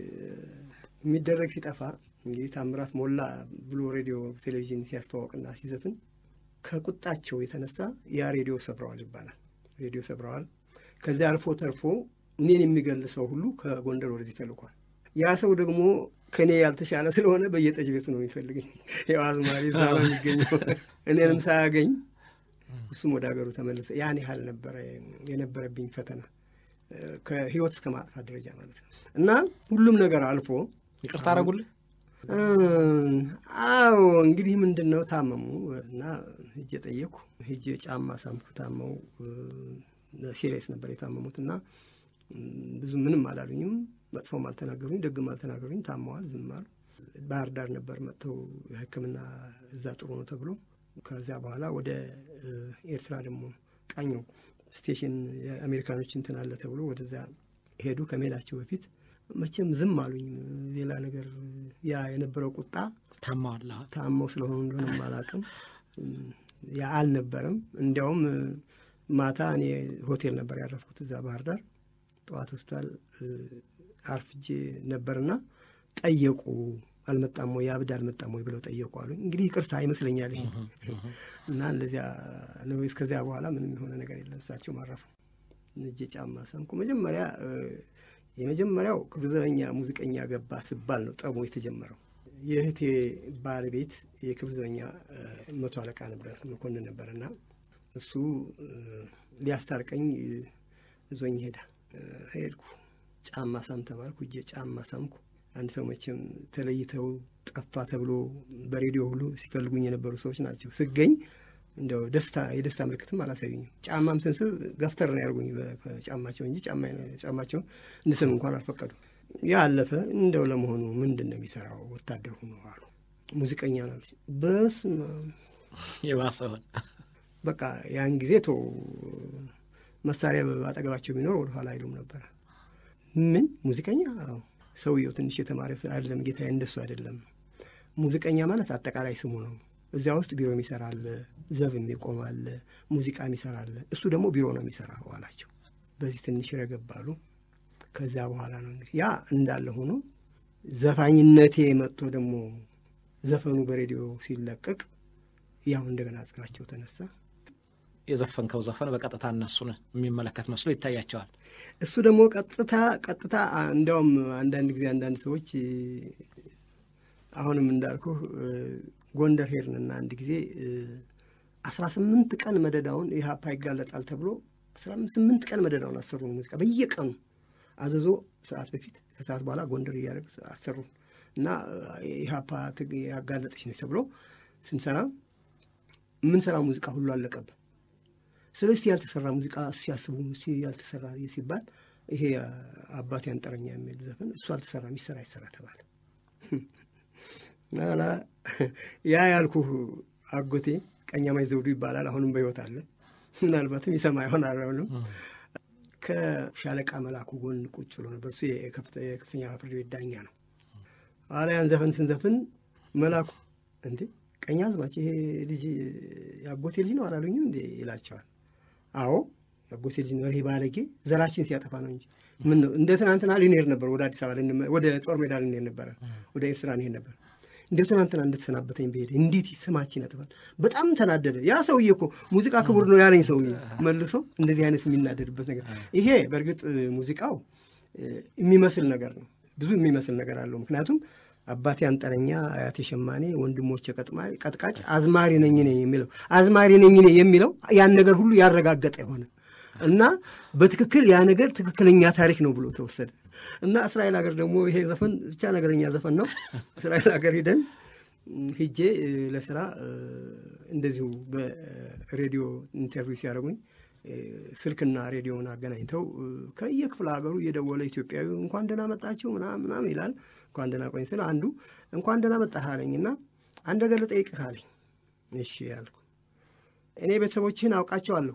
የሚደረግ ሲጠፋ እንግዲህ ታምራት ሞላ ብሎ ሬዲዮ ቴሌቪዥን ሲያስተዋወቅና ሲዘፍን ከቁጣቸው የተነሳ ያ ሬዲዮ ሰብረዋል ይባላል። ሬዲዮ ሰብረዋል። ከዚያ አልፎ ተርፎ እኔን የሚገል ሰው ሁሉ ከጎንደር ወደዚህ ተልኳል። ያ ሰው ደግሞ ከእኔ ያልተሻለ ስለሆነ በየጠጅ ቤቱ ነው የሚፈልገኝ። ያው አዝማሪ እዛ ነው የሚገኘው። እኔንም ሳያገኝ እሱም ወደ ሀገሩ ተመለሰ። ያን ያህል ነበረ የነበረብኝ ፈተና ከህይወት እስከ ማጥፋት ደረጃ ማለት ነው። እና ሁሉም ነገር አልፎ ይቅርታ አደረጉልህ? አዎ እንግዲህ ምንድን ነው ታመሙ እና ሂጄ ጠየኩ። ሂጄ ጫማ ሳምኩ። ታመው ሲሪየስ ነበር የታመሙት እና ብዙ ምንም አላሉኝም። መጥፎም አልተናገሩኝ፣ ደግም አልተናገሩኝ። ታመዋል፣ ዝም አሉ። ባህር ዳር ነበር መጥተው ሕክምና እዛ ጥሩ ነው ተብሎ ከዚያ በኋላ ወደ ኤርትራ ደግሞ ቃኘው ስቴሽን የአሜሪካኖች እንትን አለ ተብሎ ወደዚያ ሄዱ። ከመሄዳቸው በፊት መቼም ዝም አሉኝ። ሌላ ነገር ያ የነበረው ቁጣ ታማዋል። ታመው ስለሆኑ እንደሆነ አላውቅም። ያ አልነበረም። እንዲያውም ማታ እኔ ሆቴል ነበር ያረፍኩት እዛ ባህር ዳር። ጠዋት ሆስፒታል አርፍጄ ነበርና ጠየቁ አልመጣም ወይ ያብድ አልመጣም ወይ ብለው ጠየቁ አሉኝ። እንግዲህ ይቅርታ ይመስለኛል ይሄ እና እንደዚያ ነው። እስከዚያ በኋላ ምንም የሆነ ነገር የለም። እሳቸው ማረፉ። እጀ ጫማ ሳምኩ። መጀመሪያ የመጀመሪያው ክፍለ ዘበኛ ሙዚቀኛ ገባ ስባል ነው ጠቡ የተጀመረው። የእህቴ ባለቤት የክፍለ ዘበኛ መቶ አለቃ ነበር፣ መኮንን ነበር እና እሱ ሊያስታርቀኝ እዞኝ ሄዳ ሄድኩ። ጫማ ሳም ተባልኩ። እጄ ጫማ ሳምኩ። አንድ ሰው መቼም ተለይተው ጠፋ ተብሎ በሬዲዮ ሁሉ ሲፈልጉኝ የነበሩ ሰዎች ናቸው። ስገኝ እንደው ደስታ የደስታ ምልክትም አላሳዩኝም። ጫማም ስንስብ ገፍተር ነው ያደርጉኝ ጫማቸው እንጂ ጫማቸውን እንድስም እንኳን አልፈቀዱ። ያ አለፈ። እንደው ለመሆኑ ምንድን ነው የሚሰራው? ወታደር ሆኖ አሉ። ሙዚቀኛ ነው። በስመ አብ የባሰውን በቃ ያን ጊዜ ቶ መሳሪያ አጠገባቸው ቢኖር ወደኋላ አይሉም ነበረ። ምን ሙዚቀኛ? አዎ ሰውየው ትንሽ የተማረ አይደለም ጌታዬ፣ እንደሱ አይደለም። ሙዚቀኛ ማለት አጠቃላይ ስሙ ነው። እዚያ ውስጥ ቢሮ የሚሰራል፣ ዘብ የሚቆማል፣ ሙዚቃ የሚሰራል። እሱ ደግሞ ቢሮ ነው የሚሰራው አላቸው። በዚህ ትንሽ ረገባሉ። ከዚያ በኋላ ነው እንግዲህ ያ እንዳለ ሆኖ ዘፋኝነቴ መጥቶ ደግሞ ዘፈኑ በሬዲዮ ሲለቀቅ ያው እንደገና ጽናቸው ተነሳ። የዘፈንከው ዘፈን በቀጥታ እነሱን የሚመለከት መስሎ ይታያቸዋል። እሱ ደግሞ ቀጥታ ቀጥታ እንዲያውም አንዳንድ ጊዜ አንዳንድ ሰዎች አሁንም እንዳልኩ ጎንደር ሄድንና አንድ ጊዜ አስራ ስምንት ቀን መደዳውን ኢህአፓ ይጋለጣል ተብሎ አስራ ስምንት ቀን መደዳውን አሰሩን። ሙዚቃ በየቀኑ አዘዞ ሰዓት በፊት ከሰዓት በኋላ ጎንደር እያደረግ አሰሩን እና ኢህአፓ ያጋለጠች ነች ተብሎ ስንሰራ የምንሰራው ሙዚቃ ሁሉ አለቀብን። ስለዚህ ያልተሰራ ሙዚቃ ሲያስቡ ያልተሰራ ሲባል ይሄ አባቴ አንጠረኛ የሚል ዘፈን እሱ አልተሰራ የሚሰራ ይሰራ ተባለ። ላ ያ ያልኩህ አጎቴ ቀኛማይ ዘውዱ ይባላል። አሁንም በሕይወት አለ። ምናልባትም ይሰማ ይሆን አላውቅም። ከሻለቃ መላኩ ጎን ቁጭ ብሎ ነበር። እሱ የከፍተኛ ፍርድ ቤት ዳኛ ነው። ኋላ ያን ዘፈን ስንዘፍን መላኩ እንዴ ቀኝ አዝማች ይሄ ልጅ የአጎቴ ልጅ ነው አላሉኝም እንዴ ይላቸዋል። አዎ የአጎቴ ልጅ ነው። ይሄ ባለጌ ዘራችን ሲያጠፋ ነው እንጂ ምን ነው እንደ ትናንትና ልንሄድ ነበር ወደ አዲስ አበባ ወደ ጦር ሜዳ ልንሄድ ነበረ፣ ወደ ኤርትራ እንሄድ ነበር። እንደ ትናንትና እንደተሰናበተኝ ብሄድ እንዴት ስማችን ያጠፋል። በጣም ተናደደ። ያ ሰውዬ እኮ ሙዚቃ ክቡር ነው ያለኝ ሰውዬ መልሶ እንደዚህ አይነት የሚናደድበት ነገር ይሄ በእርግጥ ሙዚቃው የሚመስል ነገር ነው፣ ብዙ የሚመስል ነገር አለው። ምክንያቱም አባቴ አንጠረኛ፣ አያቴ ሸማኔ፣ ወንድሞቼ ቀጥቃጭ፣ አዝማሪ ነኝ እኔ የሚለው አዝማሪ ነኝ እኔ የሚለው ያን ነገር ሁሉ ያረጋገጠ የሆነ እና በትክክል ያ ነገር ትክክለኛ ታሪክ ነው ብሎ ተወሰደ እና እስራኤል ሀገር ደግሞ ይሄ ዘፈን ብቻ ነገረኛ ዘፈን ነው። እስራኤል ሀገር ሂደን ሂጄ ለስራ እንደዚሁ በሬዲዮ ኢንተርቪው ሲያደርጉኝ ስልክና ሬዲዮን አገናኝተው ከየክፍለ ሀገሩ እየደወለ ኢትዮጵያዊ እንኳን ደህና መጣችሁ ምናምን ምናምን ይላል። እንኳን ደህና ቆኝ ስለ አንዱ እንኳን ደህና መጣህ አለኝ እና አንድ ነገር ልጠይቅህ አለኝ። እሺ ያልኩ እኔ ቤተሰቦችህን አውቃቸዋለሁ፣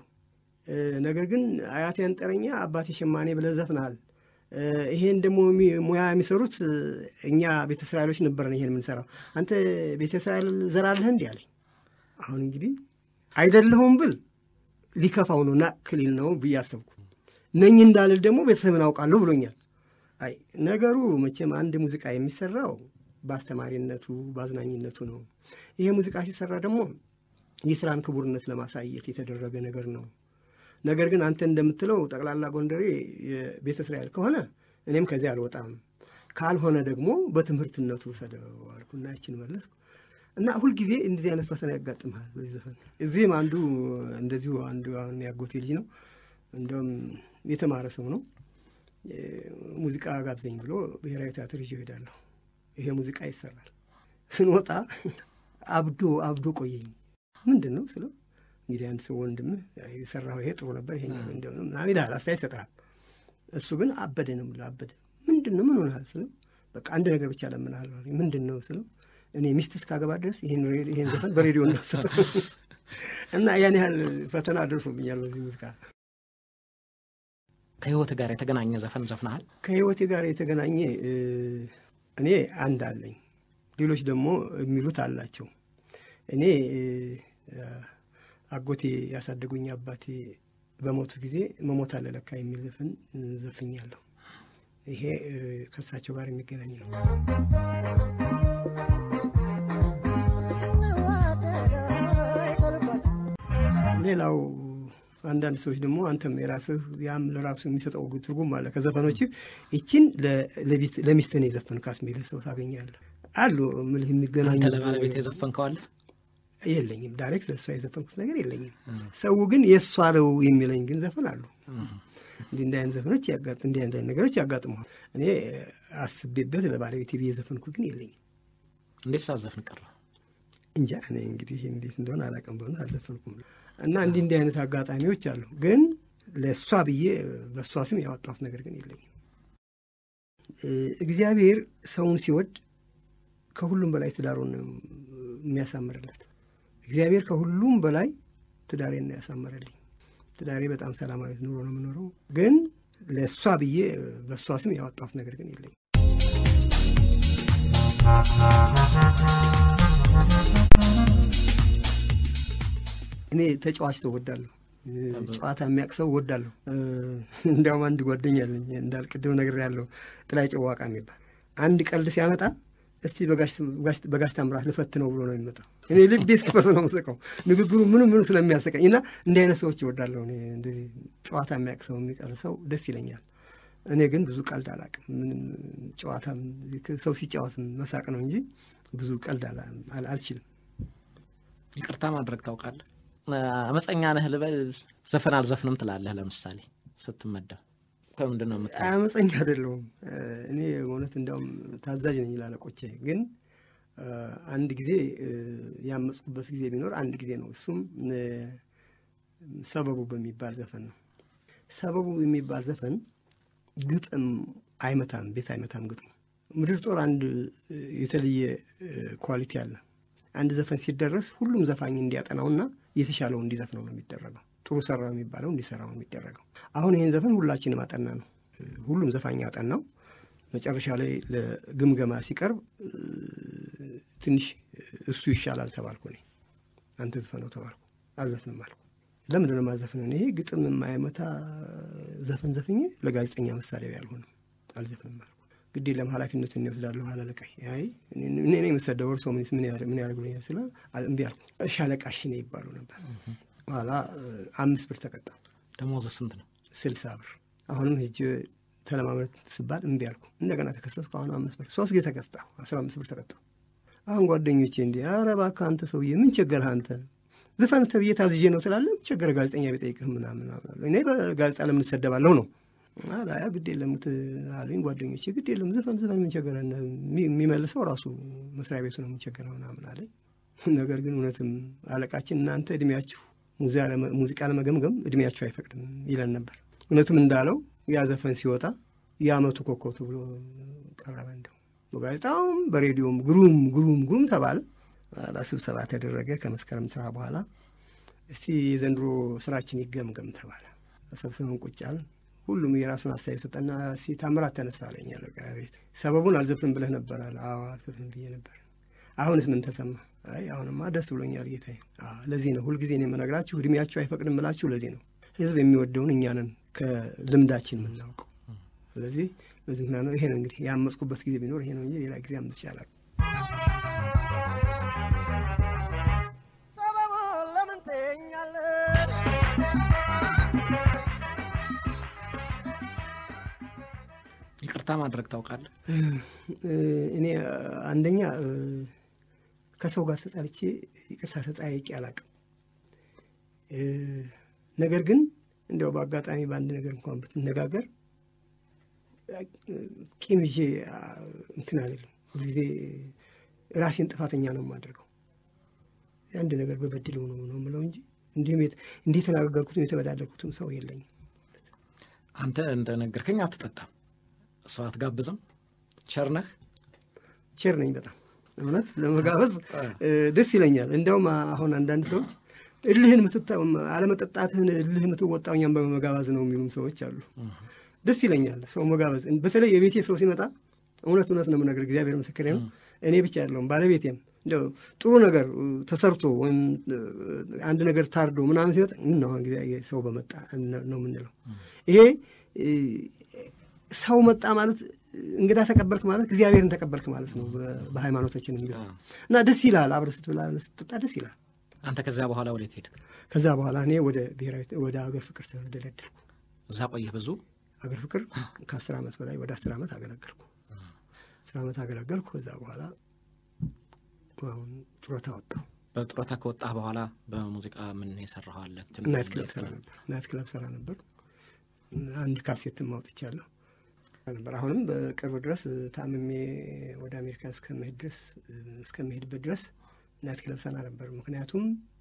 ነገር ግን አያቴ አንጠረኛ አባቴ ሸማኔ ብለህ ዘፍነሃል። ይሄን ደግሞ ሙያ የሚሰሩት እኛ ቤተ እስራኤሎች ነበረን ይሄን የምንሰራው። አንተ ቤተ እስራኤል ዘራለህ እንዲህ አለኝ። አሁን እንግዲህ አይደለሁም ብል ሊከፋው ነው ና ክሊል ነው ብዬ አሰብኩ። ነኝ እንዳልል ደግሞ ቤተሰብን አውቃለሁ ብሎኛል። አይ ነገሩ መቼም አንድ ሙዚቃ የሚሰራው በአስተማሪነቱ በአዝናኝነቱ ነው። ይሄ ሙዚቃ ሲሰራ ደግሞ የስራን ክቡርነት ለማሳየት የተደረገ ነገር ነው። ነገር ግን አንተ እንደምትለው ጠቅላላ ጎንደሬ የቤተ እስራኤል ከሆነ እኔም ከዚያ አልወጣም፣ ካልሆነ ደግሞ በትምህርትነቱ ውሰደው አልኩና ይችን መለስኩ። እና ሁልጊዜ እንደዚህ አይነት ፈተና ያጋጥምሃል በዚህ ዘፈን። እዚህም አንዱ እንደዚሁ አንዱ አሁን ያጎቴ ልጅ ነው፣ እንደውም የተማረ ሰው ነው። ሙዚቃ ጋብዘኝ ብሎ ብሔራዊ ቲያትር ይዤ እሄዳለሁ። ይሄ ሙዚቃ ይሰራል። ስንወጣ አብዶ አብዶ ቆየኝ። ምንድን ነው ስለው እንግዲህ አንድ ሰው ወንድምህ የሰራው ይሄ ጥሩ ነበር ይሄ እንደሆነ ምናምን ይልሃል፣ አስተያየት ይሰጥሃል። እሱ ግን አበደ ነው የምልህ አበደ። ምንድን ነው ምን ሆነሃል ስለው በቃ አንድ ነገር ብቻ ለምንሃለሁ። ምንድን ነው ስለው እኔ ሚስት እስካገባ ድረስ ይህን ዘፈን በሬዲዮ እንዳሰጠ እና ያን ያህል ፈተና ደርሶብኛል በዚህ ሙዚቃ። ከህይወት ጋር የተገናኘ ዘፈን ዘፍነሃል? ከህይወቴ ጋር የተገናኘ እኔ አንድ አለኝ፣ ሌሎች ደግሞ የሚሉት አላቸው። እኔ አጎቴ ያሳደጉኝ አባቴ በሞቱ ጊዜ መሞት አለ ለካ የሚል ዘፈን ዘፍኛለሁ። ይሄ ከእሳቸው ጋር የሚገናኝ ነው። ሌላው አንዳንድ ሰዎች ደግሞ አንተም የራስህ ያም ለራሱ የሚሰጠው ትርጉም አለ። ከዘፈኖች ይችን ለሚስትህ ነው የዘፈንካት የሚል ሰው ታገኛለህ። አሉ ምልህ የሚገናኙ አንተ ለባለቤት የዘፈንከው አለ? የለኝም። ዳይሬክት ለእሷ የዘፈንኩት ነገር የለኝም። ሰው ግን የእሷ ነው የሚለኝ ግን ዘፈን አሉ። እንዲህ እንዲህ አይነት ዘፈኖች ያጋጥ እንዲህ አይነት ነገሮች ያጋጥመዋል። እኔ አስቤበት ለባለቤቴ ብዬ የዘፈንኩት ግን የለኝም። እንዴት ሳዘፍን ቀረ? እንጃ እኔ እንግዲህ እንዴት እንደሆነ አላውቅም። በሆነ አልዘፈንኩም እና እንዲህ እንዲህ አይነት አጋጣሚዎች አሉ። ግን ለእሷ ብዬ በእሷ ስም ያወጣሁት ነገር ግን የለኝም። እግዚአብሔር ሰውን ሲወድ ከሁሉም በላይ ትዳሩን የሚያሳምርለት እግዚአብሔር ከሁሉም በላይ ትዳሬን ነው ያሳመረልኝ። ትዳሬ በጣም ሰላማዊት ኑሮ ነው የምኖረው። ግን ለእሷ ብዬ በእሷ ስም ያወጣሁት ነገር ግን የለኝም። እኔ ተጫዋች ሰው ወዳለሁ። ጨዋታ የሚያውቅ ሰው ወዳለሁ። እንዲያውም አንድ ጓደኛ አለኝ እንዳልቅድም ነገር ያለው ጥላይ ጨዋቃ የሚባል አንድ ቀልድ ሲያመጣ እስቲ በጋሽ ታምራት ልፈት ነው ብሎ ነው የሚመጣው። እኔ ልቤ እስኪፈርስ ነው የምስቀው ንግግሩ ምኑ ምኑ ስለሚያሰቀኝ እና እንዲህ አይነት ሰዎች ይወዳለሁ። እኔ እንደዚህ ጨዋታ የሚያውቅ ሰው የሚቀር ሰው ደስ ይለኛል። እኔ ግን ብዙ ቀልድ አላውቅም። ምንም ጨዋታ ሰው ሲጫወት መሳቅ ነው እንጂ ብዙ ቀልድ አልችልም። ይቅርታ ማድረግ ታውቃለህ? አመፀኛ ነህ ልበል፣ ዘፈን አልዘፍንም ትላለህ። ለምሳሌ ስትመደብ ከምንድን ነው የምታ አመፀኛ አይደለሁም እኔ እውነት እንዲያውም ታዛዥ ነኝ ላለቆቼ። ግን አንድ ጊዜ ያመፅኩበት ጊዜ ቢኖር አንድ ጊዜ ነው። እሱም ሰበቡ በሚባል ዘፈን ነው። ሰበቡ የሚባል ዘፈን ግጥም አይመታም፣ ቤት አይመታም ግጥሙ። ምድር ጦር አንድ የተለየ ኳሊቲ አለ። አንድ ዘፈን ሲደረስ ሁሉም ዘፋኝ እንዲያጠናውና የተሻለው እንዲዘፍነው ነው የሚደረገው። ጥሩ ሰራ የሚባለው እንዲሰራው ነው የሚደረገው። አሁን ይህን ዘፈን ሁላችንም አጠና ነው። ሁሉም ዘፋኝ አጠናው። መጨረሻ ላይ ለግምገማ ሲቀርብ ትንሽ እሱ ይሻላል ተባልኩ። እኔ አንተ ዘፈነው ተባልኩ። አልዘፍንም አልኩ። ለምንድን ነው የማዘፍነው? ይሄ ግጥም የማይመታ ዘፈን ዘፍኜ ለጋዜጠኛ መሳሪያ ያልሆንም አልዘፍንም አልኩ። ግድ የለም ኃላፊነቱን እኔ እወስዳለሁ። አላለቃይ አይ እኔ ነኝ የምሰደው እርሶ ምን ያደርጉልኛል ስለ እምቢ አልኩ። ሻለቃሽ እኔ ይባሉ ነበር። በኋላ አምስት ብር ተቀጣሁ። ደሞዝ ስንት ነው? ስልሳ ብር። አሁንም ሂጅ ተለማመድ ስባል እምቢ አልኩ። እንደገና ተከሰስኩ። አሁን አምስት ብር ሶስት ጊዜ ተቀጣሁ። አስራ አምስት ብር ተቀጣሁ። አሁን ጓደኞቼ እንዲህ ኧረ እባክህ አንተ ሰውዬ ምን ቸገረህ አንተ ዝፈን ተብዬ ታዝዤ ነው ትላለህ። ቸገረ ጋዜጠኛ ቢጠይቅህ ምናምን እኔ በጋዜጣ ለምን እሰደባለሁ ነው አላያ ግድ የለም አሉኝ ጓደኞቼ። ግድ የለም ዝፈን ዝፈን ምን ቸገረ የሚመልሰው ራሱ መስሪያ ቤቱ ነው የምንቸገረው ምናምን አለኝ። ነገር ግን እውነትም አለቃችን እናንተ እድሜያችሁ ሙዚቃ ለመገምገም እድሜያችሁ አይፈቅድም ይለን ነበር። እውነትም እንዳለው ያ ዘፈን ሲወጣ የአመቱ ኮከብ ተብሎ ቀረበ። እንደው በጋዜጣውም በሬዲዮም ግሩም ግሩም ግሩም ተባለ። ስብሰባ ተደረገ። ከመስከረም ስራ በኋላ እስቲ የዘንድሮ ስራችን ይገምገም ተባለ። ሰብስበን ቁጭ አልን። ሁሉም የራሱን አስተያየት ሰጠና እስቲ ታምራት ተነሳ አለኝ አለቃ ቤት። ሰበቡን አልዘፍንም ብለህ ነበር አለ። አዎ አልዘፍንም ብዬ ነበር። አሁንስ ምን ተሰማ? አይ አሁንማ ደስ ብሎኛል ጌታዬ። ለዚህ ነው ሁልጊዜ እኔ የምነግራችሁ እድሜያችሁ አይፈቅድም እላችሁ ለዚህ ነው። ህዝብ የሚወደውን እኛንን ከልምዳችን የምናውቀው። ስለዚህ በዚህ ምክንያት ነው ይሄ ነው እንግዲህ ያመፅኩበት ጊዜ ቢኖር ይሄ ነው እንጂ ሌላ ጊዜ አምስት ይቻላል። ሰበቡን ለምን ትይኛለህ? ይቅርታ ማድረግ ታውቃለህ? እኔ አንደኛ ከሰው ጋር ተጣልቼ ይቅርታ ተጠያይቄ አላቅም። ነገር ግን እንዲያው በአጋጣሚ በአንድ ነገር እንኳን ብትነጋገር ቂም ይዤ እንትን አልልም። ሁልጊዜ ራሴን ጥፋተኛ ነው የማደርገው። አንድ ነገር በበድለው ነው ነው የምለው እንጂ እንዲሁም እንዲህ የተናገርኩትም የተበዳደርኩትም ሰው የለኝም። አንተ እንደነገርከኝ አትጠጣም፣ ሰው አትጋብዝም፣ ቸር ነህ። ቸር ነኝ በጣም እውነት ለመጋበዝ ደስ ይለኛል። እንዲያውም አሁን አንዳንድ ሰዎች እልህን አለመጠጣትህን እልህ የምትወጣው እኛም በመጋባዝ ነው የሚሉም ሰዎች አሉ። ደስ ይለኛል ሰው መጋበዝ። በተለይ የቤቴ ሰው ሲመጣ እውነት እውነት ነው የምነግርህ፣ እግዚአብሔር ምስክሬ ነው። እኔ ብቻ ያለውም ባለቤቴም እንደው ጥሩ ነገር ተሰርቶ ወይም አንድ ነገር ታርዶ ምናምን ሲመጣ ምን ነው ጊዜ ሰው በመጣ ነው የምንለው። ይሄ ሰው መጣ ማለት እንግዳ ተቀበልክ ማለት እግዚአብሔርን ተቀበልክ ማለት ነው በሃይማኖታችን የሚለው እና ደስ ይላል። አብረህ ስትበላ ስትጠጣ ደስ ይላል። አንተ ከዚያ በኋላ ወዴት ሄድክ? ከዛ በኋላ እኔ ወደ ብሔራዊ ወደ ሀገር ፍቅር ተደለደልኩ። እዛ ቆየህ ብዙ? ሀገር ፍቅር ከአስር ዓመት በላይ ወደ አስር ዓመት አገለገልኩ። አስር ዓመት አገለገልኩ። ከዛ በኋላ አሁን ጡረታ ወጣሁ። በጡረታ ከወጣህ በኋላ በሙዚቃ ምን የሰራኸው አለ? ትንሽ ናይት ክለብ ለየት ሰራ ብለህ። ነበር። ናይት ክለብ ሰራ ነበር። አንድ ካሴትም አውጥቻለሁ ነበር። አሁንም በቅርብ ድረስ ታምሜ ወደ አሜሪካ እስከመሄድ ድረስ እስከመሄድበት ድረስ ናይት ክለብ ሰራ ነበር። ምክንያቱም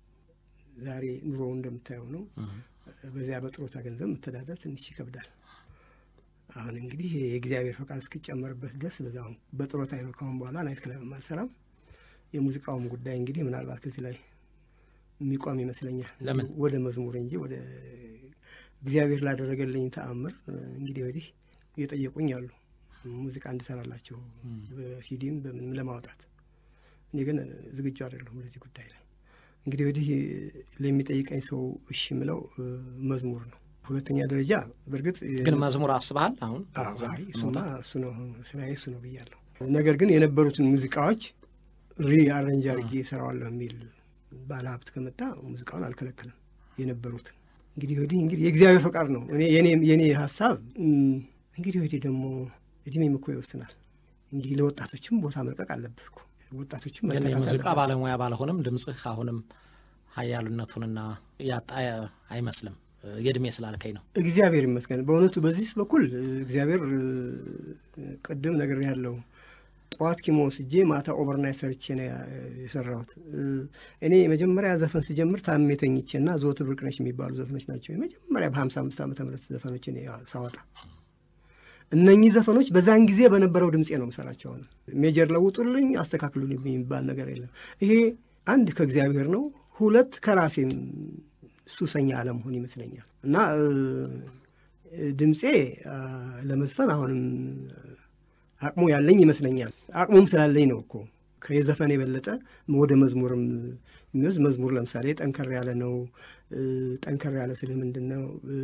ዛሬ ኑሮው እንደምታየው ነው። በዚያ በጡረታ ገንዘብ መተዳደር ትንሽ ይከብዳል። አሁን እንግዲህ የእግዚአብሔር ፈቃድ እስኪጨመርበት ድረስ በዛው በጡረታ ነው። ካሁን በኋላ ናይት ክለብ አልሰራም። የሙዚቃውም ጉዳይ እንግዲህ ምናልባት ከዚህ ላይ የሚቋም ይመስለኛል። ለምን? ወደ መዝሙር እንጂ ወደ እግዚአብሔር ላደረገልኝ ተአምር እንግዲህ ወዲህ እየጠየቁኝ አሉ ሙዚቃ እንድሰራላቸው በሲዲም በምንም ለማውጣት። እኔ ግን ዝግጁ አይደለሁም ለዚህ ጉዳይ ላይ። እንግዲህ ወዲህ ለሚጠይቀኝ ሰው እሺ የምለው እ፣ መዝሙር ነው። ሁለተኛ ደረጃ በእርግጥ ግን መዝሙር አስበሃል አሁን? አዎ፣ እዛ አይ፣ እሱማ መውጣት? እሱ ነው ስራዬ እሱ ነው ብያለሁ። ነገር ግን የነበሩትን ሙዚቃዎች ሪ አረንጅ አድርጌ እሰራዋለሁ የሚል ባለ ሀብት ከመጣ ሙዚቃውን አልከለክልም። የነበሩትን እንግዲህ ወዲህ እንግዲህ የእግዚአብሔር ፈቃድ ነው። እኔ የኔ የኔ ሀሳብ እም፣ እንግዲህ ወዲህ ደግሞ እድሜም እኮ ይወስናል። እንግዲህ ለወጣቶችም ቦታ መልቀቅ አለብህ እኮ ወጣቶችም ግን መተካት የሙዚቃ አለባቸው። ባለሙያ ባልሆንም ድምፅህ አሁንም ሀያሉነቱንና ያጣ አይመስልም። የእድሜ ስላልከኝ ነው። እግዚአብሔር ይመስገን በእውነቱ በዚህ በኩል እ፣ እግዚአብሔር እ፣ ቅድም ነገር ያለው ጠዋት ኪሞ ወስጄ ማታ ኦቨርናይት ሰርቼ ነው ያ- የሰራሁት። እ፣ እኔ የመጀመሪያ ዘፈን ስጀምር ታሜ ተኝቼ እና ዘወትር ብርቅነሽ የሚባሉ ዘፈኖች ናቸው የመጀመሪያ በሀምሳ አምስት ዓመተ ምህረት ዘፈኖች እኔ ያ- ሳወጣ እነኚህ ዘፈኖች በዛን ጊዜ በነበረው ድምፄ ነው የምሰራቸው። አሁን ሜጀር ለውጡልኝ፣ አስተካክሉልኝ የሚባል ነገር የለም። ይሄ አንድ ከእግዚአብሔር ነው፣ ሁለት ከራሴም ሱሰኛ አለመሆን ይመስለኛል እና እ፣ ድምፄ አ፣ ለመዝፈን አሁንም አቅሙ ያለኝ ይመስለኛል። አቅሙም ስላለኝ ነው እኮ ከየዘፈን የበለጠ ወደ መዝሙርም የሚወስድ መዝሙር ለምሳሌ ጠንከር ያለ ነው። እ፣ ጠንከር ያለ ስልህ ምንድን ነው? እ፣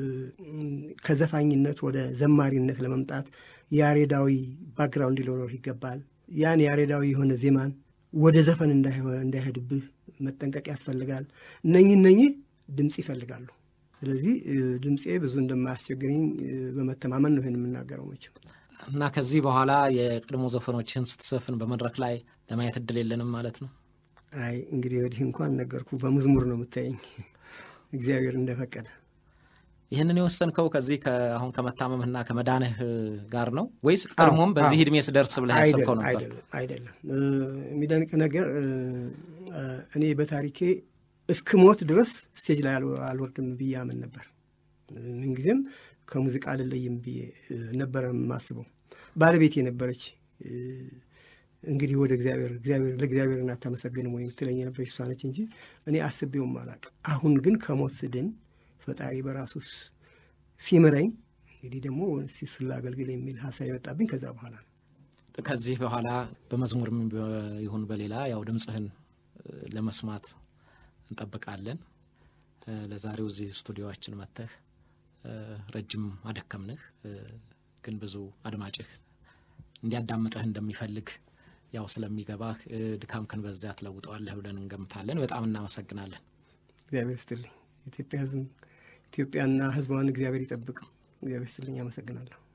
ከዘፋኝነት ወደ ዘማሪነት ለመምጣት ያሬዳዊ ባክግራውንድ ሊኖረው ይገባል። ያን ያሬዳዊ የሆነ ዜማን ወደ ዘፈን እንዳይሆ- እንዳይሄድብህ መጠንቀቅ ያስፈልጋል። እነኚህ እነኚህ ድምፅ ይፈልጋሉ። ስለዚህ እ፣ ድምፄ ብዙ እንደማያስቸግረኝ እ፣ በመተማመን ነው ይህን የምናገረው መቼም እና ከዚህ በኋላ የቀድሞ ዘፈኖችን ስትዘፍን በመድረክ ላይ ለማየት እድል የለንም ማለት ነው። አይ እንግዲህ ወዲህ እንኳን ነገርኩ፣ በመዝሙር ነው የምታየኝ እግዚአብሔር እንደፈቀደ። ይህንን የወሰንከው ከዚህ አሁን ከመታመምህና ከመዳንህ ጋር ነው ወይስ ቀድሞም በዚህ አዎ። እድሜ ስደርስ ብለህ ያሰብከው ነበር? አይደለም አይደለም። እ፣ የሚደንቅ ነገር እ፣ እ፣ እኔ በታሪኬ እስክሞት ድረስ ስቴጅ ላይ አልወ- አልወርድም ብዬ አምን ነበር። ምንጊዜም ከሙዚቃ አልለይም ብዬ እ፣ ነበረ የማስበው። ባለቤቴ ነበረች እ፣ እንግዲህ ወደ እግዚአብሔር እግዚአብሔር ለእግዚአብሔር እናታመሰግንም ወይ ትለኝ የነበረች እሷ ነች እንጂ እኔ አስቤውም አላቅም። አሁን ግን ከሞት ስድን ፈጣሪ በራሱ ስ- ሲምረኝ እንግዲህ ደግሞ እስቲ እሱን ላገልግል የሚል ሀሳብ የመጣብኝ ከዛ በኋላ ነው። ከዚህ በኋላ በመዝሙርም ይሁን በሌላ ያው ድምፅህን እ፣ ለመስማት እንጠብቃለን። እ፣ ለዛሬው እዚህ ስቱዲዮችን መጥተህ እ፣ ረጅም አደከምንህ፣ እ፣ ግን ብዙ አድማጭህ እንዲያዳምጠህ እንደሚፈልግ ያው ስለሚገባህ እ፣ ድካምክን በዚያ ትለውጠዋለህ ብለን እንገምታለን። በጣም እናመሰግናለን። እግዚአብሔር ይስጥልኝ። ኢትዮጵያ ሕዝብ ኢትዮጵያና ሕዝቧን እግዚአብሔር ይጠብቅ። እግዚአብሔር ይስጥልኝ። አመሰግናለሁ።